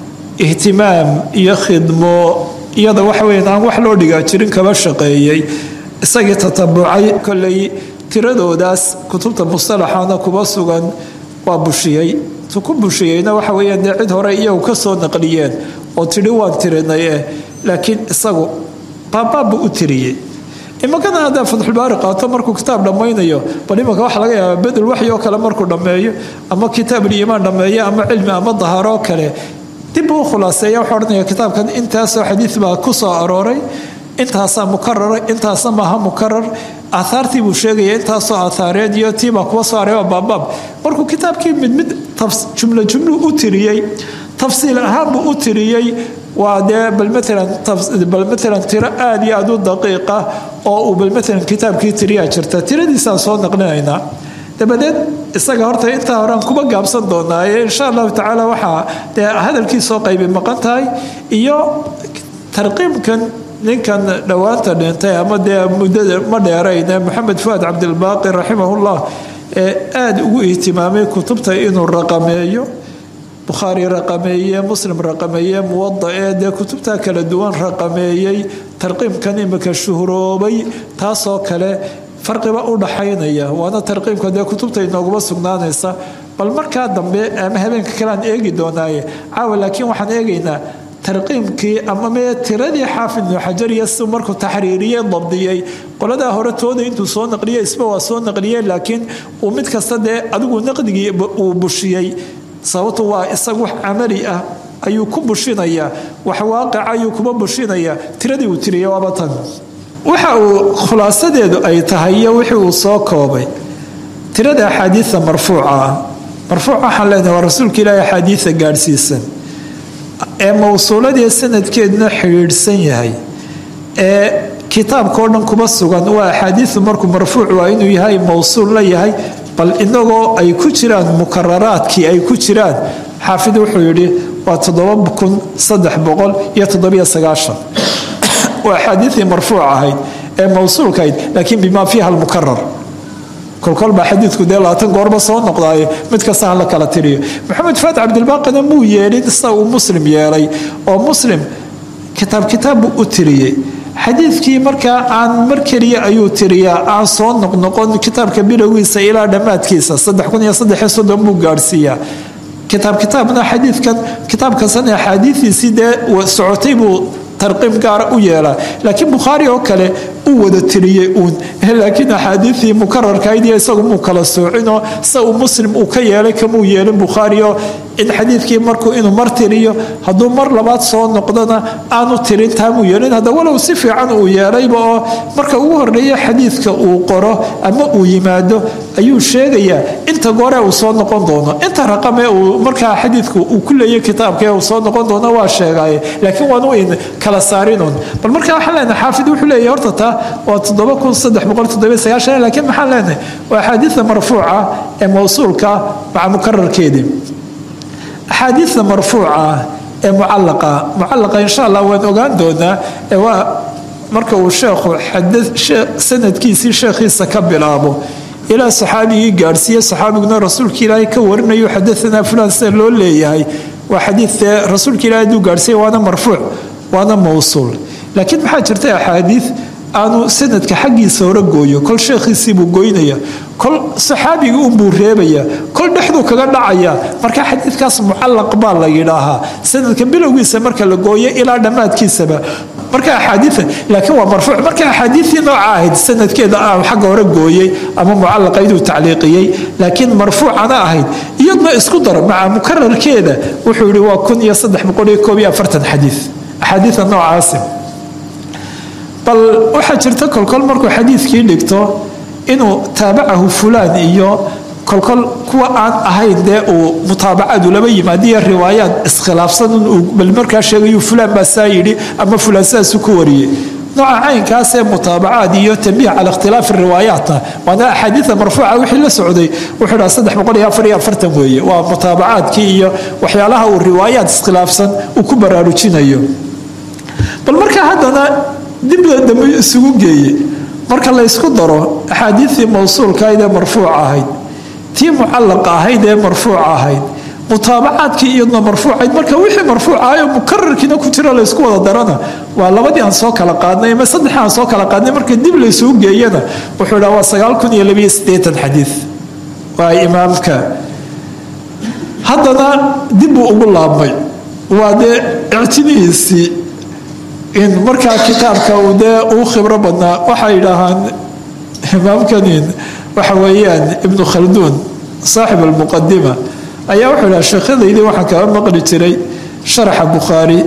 ihtimaam iyo khidmo iyada waxaweyan aan wax loo dhigaa jirin kaba shaqeeyey isagii tatabucay koley tiradoodaas kutubta mustalaxana kuba sugan waa bushiyey tu ku bushiyeyna waxa weyaan dee cid hore iyagu kasoo naqliyeen oo tidhi waan tirinay eh laakiin isagu baabaabbuu u tiriyey imankana haddaa fatxulbaari qaato markuu kitaab dhammaynayo bal imanka waxa laga yaabaa bedel waxyi oo kale markuu dhammeeyo ama kitaabuliimaan dhammeeyo ama cilmi ama dahaaro oo kale dib uu khulaaseeya wuxuu odhanaya kitaabkan intaasoo xadiid baa ku soo arooray intaasaa mukarara intaasna maaha mukarar aahaartii buu sheegaya intaasoo aahaareed iyo tiibaa kuwa soo areeba baabaab markuu kitaabkii mid mid jumlo jumlu u tiriyey tafsiil ahaan buu u tiriyey waa dee bal maalanbal maalan tiro aada iyo aada u daqiiqa oo uu bal maalan kitaabkii tiriyaa jirta tiradiisaan soo naqlinaynaa dabadeed isaga horta intaa horean kuba gaabsan doonaaye insha allahu tacaala waxaa dee hadalkiisoo qaybi maqan tahay iyo tarqiimkan ninkan dhowaanta dhintay ama dee muddada ma dheerayne maxamed fuaad cabdilbaaqi raximahullah ee aada ugu ihtimaamay kutubta inuu raqameeyo bukhaari raqameeye muslim raqameeye muwada ee dee kutubta kala duwan raqameeyey tarqiimkan imika shuhuroobay taasoo kale farqiba u dhaxaynaya waana tarqiimka dee kutubta inooguma sugnaanaysa bal markaa dambe ama habeenka kale aan eegi doonaaye caawa laakiin waxaan eegaynaa tarqiimkii ama mee tiradii xaafid ibnu xajar iyo si markuu taxriiriyey dabdiyey qoladaa hore tooda intuu soo naqliyey isba waa soo naqliyey laakiin uu mid kasta dee adigu naqdigii uu bushiyey sababtu waa isaga wax camali ah ayuu ku bushinayaa wax waaqica ayuu kuma bushinayaa tiradii uu tiriyay waaba tan waxa uu khulaasadeedu ay tahay iyo wixii uu soo koobay tirada axaadiida marfuuca ah marfuuc waxaan leenahay waa rasuulka ilaahi axaadiida gaadhsiisan ee mowsuuladii sanadkeeduna xidhiidhsan yahay ee kitaabkao dhan kuma sugan waa axaadiidu markuu marfuuc waa inuu yahay mowsuul la yahay bal inagoo ay ku jiraan mukararaadkii ay ku jiraan xaafid wuxuu yidhi waa waa axaadiidii marfuuc ahayd ee mowsuulka ahayd laakiin bimaa fiiha almukarar kolkolbaa xadiidku dee labaatan goorba soo noqdaaye mid kasta ha la kala tiriyo maxamed faat cabdilbaaqina muu yeelin sida uu muslim yeelay oo muslim kitaab kitaab buu u tiriyey xadiidkii markaa aan mar keliya ayuu tiriyaa aan soo noqnoqon kitaabka bilowgiisa ilaa dhammaadkiisa buu gaadhsiiyaa kitaab kitaabna xadiidkan kitaabkasan axaadiidiisii dee socotay buu tarqiim gaara u yeelaa laakiin bukhaari oo kale uu wada tiriyey uun laakiin axaadiidii mukararkayd iyo isagu muu kala soocinoo sida uu muslim uu ka yeelay kamuu yeelin bukhaari oo in xadiidkii markuu inuu mar tiriyo hadduu mar labaad soo noqdona aanu tirin taamuu yeelin hadda walow si fiican uu yeelayba oo marka ugu horeeya xadiidka uu qoro ama uu yimaado ayuu sheegayaa inta goore uu soo noqon doono inta raqame uu markaa xadiidku uu ku leeyay kitaabka uu soo noqon doono waa sheegaaye laakiin waanu in kala saarinun bal markaa waxaan leenahay xaafid wuxuu leeyahay horta taa waa laakiin maxaan leenahay waa axaadiida marfuuca ee mowsuulka maca mukararkeedii axaadiida marfuuca ee mucalaqa mucalaqa insha allah waan ogaan doonaa ee waa marka uu sheekhu sanadkiisii sheekhiisa ka bilaabo ilaa saxaabigii gaadhsiiye saxaabiguna rasuulka ilaahay ka warinayo xadaanaa fulan sida loo leeyahay waa xadiidee rasuulka ilahay haduu gaadhsiiya waana marfuuc waana mowsuul laakiin maxaa jirta axaadiid aanu sanadka xaggiisa hore gooyo kol sheekhiisiibuu goynaya kol saxaabigii unbuu reebaya kol dhexduu kaga dhacaya marka xadiidkaas mucallaq baa la yidhaahaa sanadka bilowgiisa marka la gooyo ilaa dhammaadkiisaba marka axaadiia laakiin waa marfuuc marka axaadiiii nooca ahayd sanadkeeda ah xagga hore gooyey ama mucallaqayduu tacliiqiyey laakiin marfuucana ahayd iyadna isku dar maca mukararkeeda wuxuu yihi waa kun iyo saddex boqol iyo koob iyo afartan xadii axaadiia noocaasi bal waxaa jirta kolkol markuu xadiidkii dhigto inuu taabacahu fulaan iyo kolkol kuwa aan ahayn dee uu mutaabacadu laba yimaadiyo riwaayaad iskhilaafsan bal markaa sheegayu fulaan baa saa yidhi ama fulaan sidaasu ku wariyey nooca caynkaasee mutaabacaad iyo tambiih cala ikhtilaafi riwaayaatna waana axaadiida marfuuca wixii la socday wuxuu dhaha saddex boqol iyo afar iyo afartan weeye waa mutaabacaadkii iyo waxyaalaha uu riwaayaad iskhilaafsan uu ku baraarujinayo bal markaa haddana dibda dambe isugu geeye marka laysku daro axaadiidii mawsuulkahayd ee marfuuca ahayd tii mucallaqa ahayd ee marfuuca ahayd mutaabacaadkii iyadna marfuucayd marka wixii marfuuc ahayo mukararkiina ku jira laysku wada darana waa labadii aan soo kala qaadnay ama saddexii aan soo kala qaadnay marka dib laysugu geeyana wuxuu dhaha waa sagaal kun iyo labiyo siddeetan xadiid waa imaamka haddana dib buu ugu laabmay waa dee ictinihiisii in markaa kitaabka uu dee uu khibro badnaa waxay yidhaahaan imaamkanin waxa weeyaan ibnu khalduun saaxib almuqadima ayaa wuxuu dhaha sheekhadaydii waxaan kaga maqli jiray sharaxa bukhaari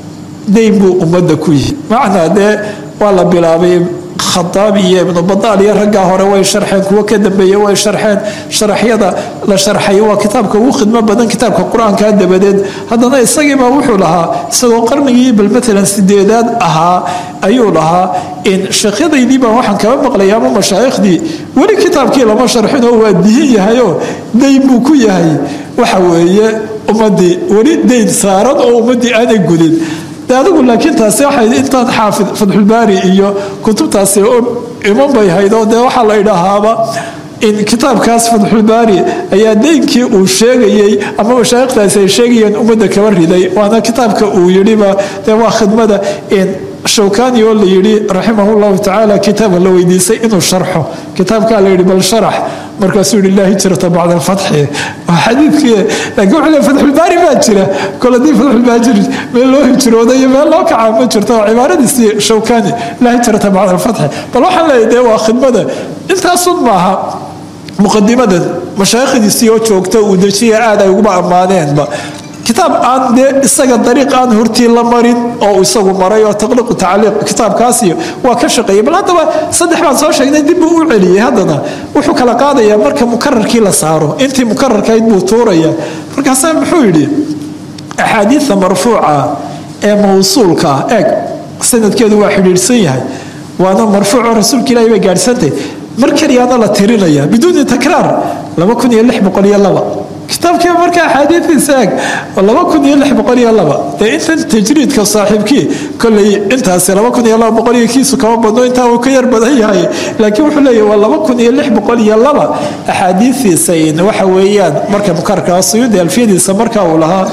dayn buu ummadda ku yihi macnaa dee waa la bilaabay khadaab iyo ibnu badaal iyo raggaa hore way sharxeen kuwo ka dambeeye way sharxeen sharaxyada la sharxay waa kitaabka ugu khidmo badan kitaabka qur-aanka dabadeed haddana isagiibaa wuxuu lahaa isagoo qarnigii bal matalan sideedaad ahaa ayuu lahaa in sheekhyadaydiibaa waxaan kaba maqlaya ama mashaaikhdii weli kitaabkii lama sharxinoo waa dihin yahayoo dayn buu ku yahay waxa weeye ummadii weli dayn saaran oo ummadii aanay gudin de adigu laakiin taasi waxay intaan xaafid fatxulbaari iyo kutubtaasi iman bay haydoo dee waxaa la idhaahaaba in kitaabkaas fatxulbaari ayaa deynkii uu sheegayey ama mashaayikhtaasi ay sheegayeen ummadda kaba riday waana kitaabka uu yidhiba dee waa khidmada in shawkani oo la yidhi raximah llahu tacaala kitaaba la weydiisay inuu sharxo kitaabkaa la yidhi bal sharax markaasuu yihi laa hijrata bacda alfatxi waa xadiidkii laakiin wuxuu le fatxulbaari baa jira kol haddii fatxulbaari meel loo hijrooda iyo meel loo kacaa ma jirto waa cibaaradiisii shawkani laa hijrata bacda alfatxi bal waxaan leeyahy dee waa khidmada intaasun maaha muqadimadan mashaayikhdiisii oo joogta uu dejiya aad ay uguba ammaaneenba kitaab aan dee isaga dariiq aan hortii la marin oo isagu maray oo taqliiqu tacliiq kitaabkaasiyo waa ka shaqeeyay bal haddaba saddex baan soo sheegnay dib buu u celiyey haddana wuxuu kala qaadayaa marka mukararkii la saaro intii mukararkayd buu tuuraya markaasaa muxuu yidhi axaadiida marfuuca ee mawsuulka ah eeg sanadkeedu waa xidhiidhsan yahay waana marfuuco rasuulka ilahi bay gaadhsantay mar keliyaana la tirinaya biduuni takraar laba kun iyo lix boqol iyo laba kitaabkii marka axaadiidiisa eeg laba kun iyo lix boqol iyo laba dee intan tajriidka saaxiibkii koley intaasi laba kun iyo laba boqol iyo kiisu kama badno intaa uu ka yar badan yahay laakiin wuxuu leeyahy waa laba kun iyo lix boqol iyo laba axaadiidiisa in waxa weeyaan marka mukararka suyuudi alfiyadiisa marka uu lahaa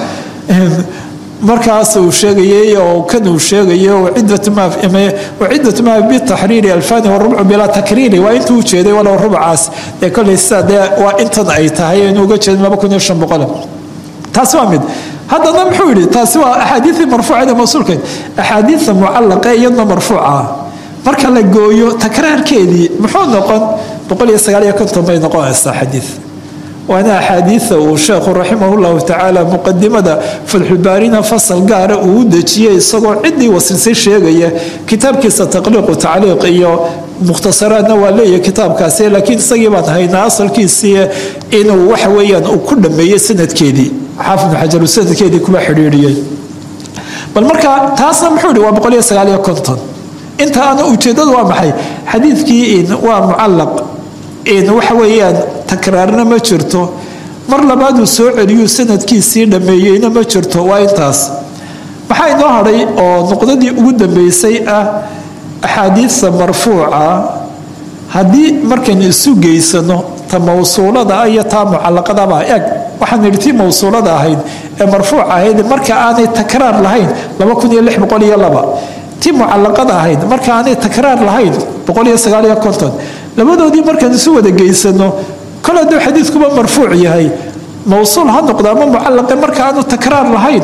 markaas uu sheegayay oo kan uu sheegayo wacidatu ma bitaxriiri alfani warubcu bilaa takriiri waa intuu ujeeday walow rubcaas dee koley sida dee waa intan ay tahay inuu uga jeedin laba kun iyo shan boqol taasi waa mid haddana muxuu yidhi taasi waa axaadiidii marfuucada mawsuulkeed axaadiida mucallaqa iyadna marfuuca marka la gooyo takraarkeedii muxuu noqon boqol iyo sagaal iyo konton bay noqonaysaa xadiid waana axaadiida uu sheekhu raximah llahu tacaala muqadimada fatxulbaarina fasal gaara uu u dejiyey isagoo ciddii wasilsay sheegaya kitaabkiisa taqliiqu tacliiq iyo mukhtasaraadna waa leeyahay kitaabkaasi laakiin isagii baan haynaa asalkiisii inuu waxa weyaan uu ku dhameeyey sanadkeedii xaafid xajaru sanadkeedii kuba xidhiidhiyey bal marka taasna muxuu ihi waa boqol iyo sagaal iyo konton intaana ujeedadu waa maxay xadiidkii waa mucallaq waxa weeyaan takraarna ma jirto mar labaaduu soo celiyuu sanadkiisii dhammeeyeyna ma jirto waa intaas maxaa inoo hadhay oo nuqdadii ugu dambeysay ah axaadiidta marfuuca haddii markaynu isu geysano ta mawsuulada iyo taa mucalaqadaba eg waxaan idhi tii mawsuulada ahayd ee marfuuc ahayd marka aanay takraar lahayn tii mucalaqada ahayd marka aanay takraar lahayn labadoodii markaan isu wada geysano kol hadduu xadiidkuba marfuuc yahay mawsuul ha noqdo ama mucalaqe marka aanu takraar lahayn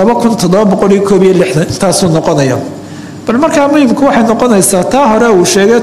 intaasuu noqonaya bal markaa muhimku waxay noqonaysaa taa hore uu sheegay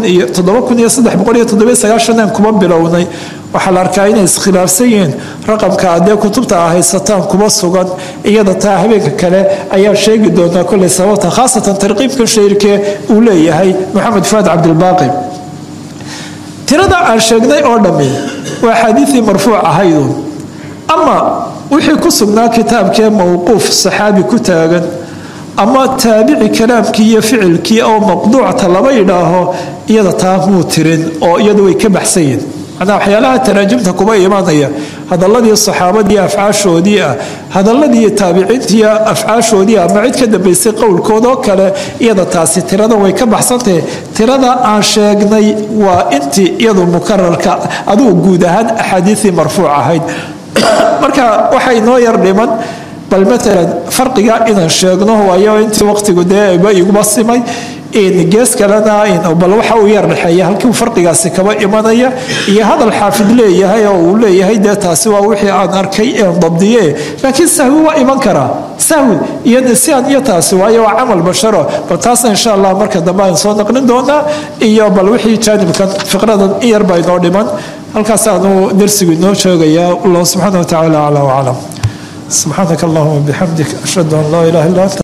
aan kuma bilownay waxaa la arkaa inay iskhilaafsan yihiin raqamka adee kutubta a haysataan kuma sugan iyada taa habeenka kale ayaa sheegi doonaa koley sababta khaasatan tarqiibka shayrkee uu leeyahay maxamed fuaad cabdilbaaqi tirada aan sheegnay oo dhammi waa axaadiidii marfuuc ahaydu ama wixii ku sugnaa kitaabkee mowquuf saxaabi ku taagan ama taabici kalaamkii iyo ficilkii oo maqduucta lama yidhaaho iyada taa muu tirin oo iyadu way ka baxsan yihin manaa waxyaalaha taraajimta kuba imanaya hadaladii saxaabadii afcaashoodii ah hadaladii taabiciintii afcaashoodii ama cid ka dambaysay qowlkoodoo kale iyada taasi tirada way ka baxsantahe tirada aan sheegnay waa intii iyadu mukararka adugu guud ahaan axaadiisii marfuuc ahayd marka waxa inoo yar dhiman bal maalan farqiga inaan sheegno waayo intii waqtigu dee ba iguma simay gees kalena bal waxa uu yar dhexeeya halkiiu farqigaasi kaba imanaya iyo hadal xaafid leeyahay oo uu leeyahay dee taasi waa wixii aan arkay een dabdiye laakiin sahwi waa iman karaa sahwi iyo nisyaan iyo taasi waayo waa camal basharo bal taasna insha allah marka dambe aan soo naqlin doonaa iyo bal wixii jaanibkan fiqradan in yar baa inoo dhiman halkaasaanu darsigu inoo sheegayaa allah subxaana wa tacaala aclaa waclam subxaanaka allahuma bixamdik ashhadu an laa ilaha illa anta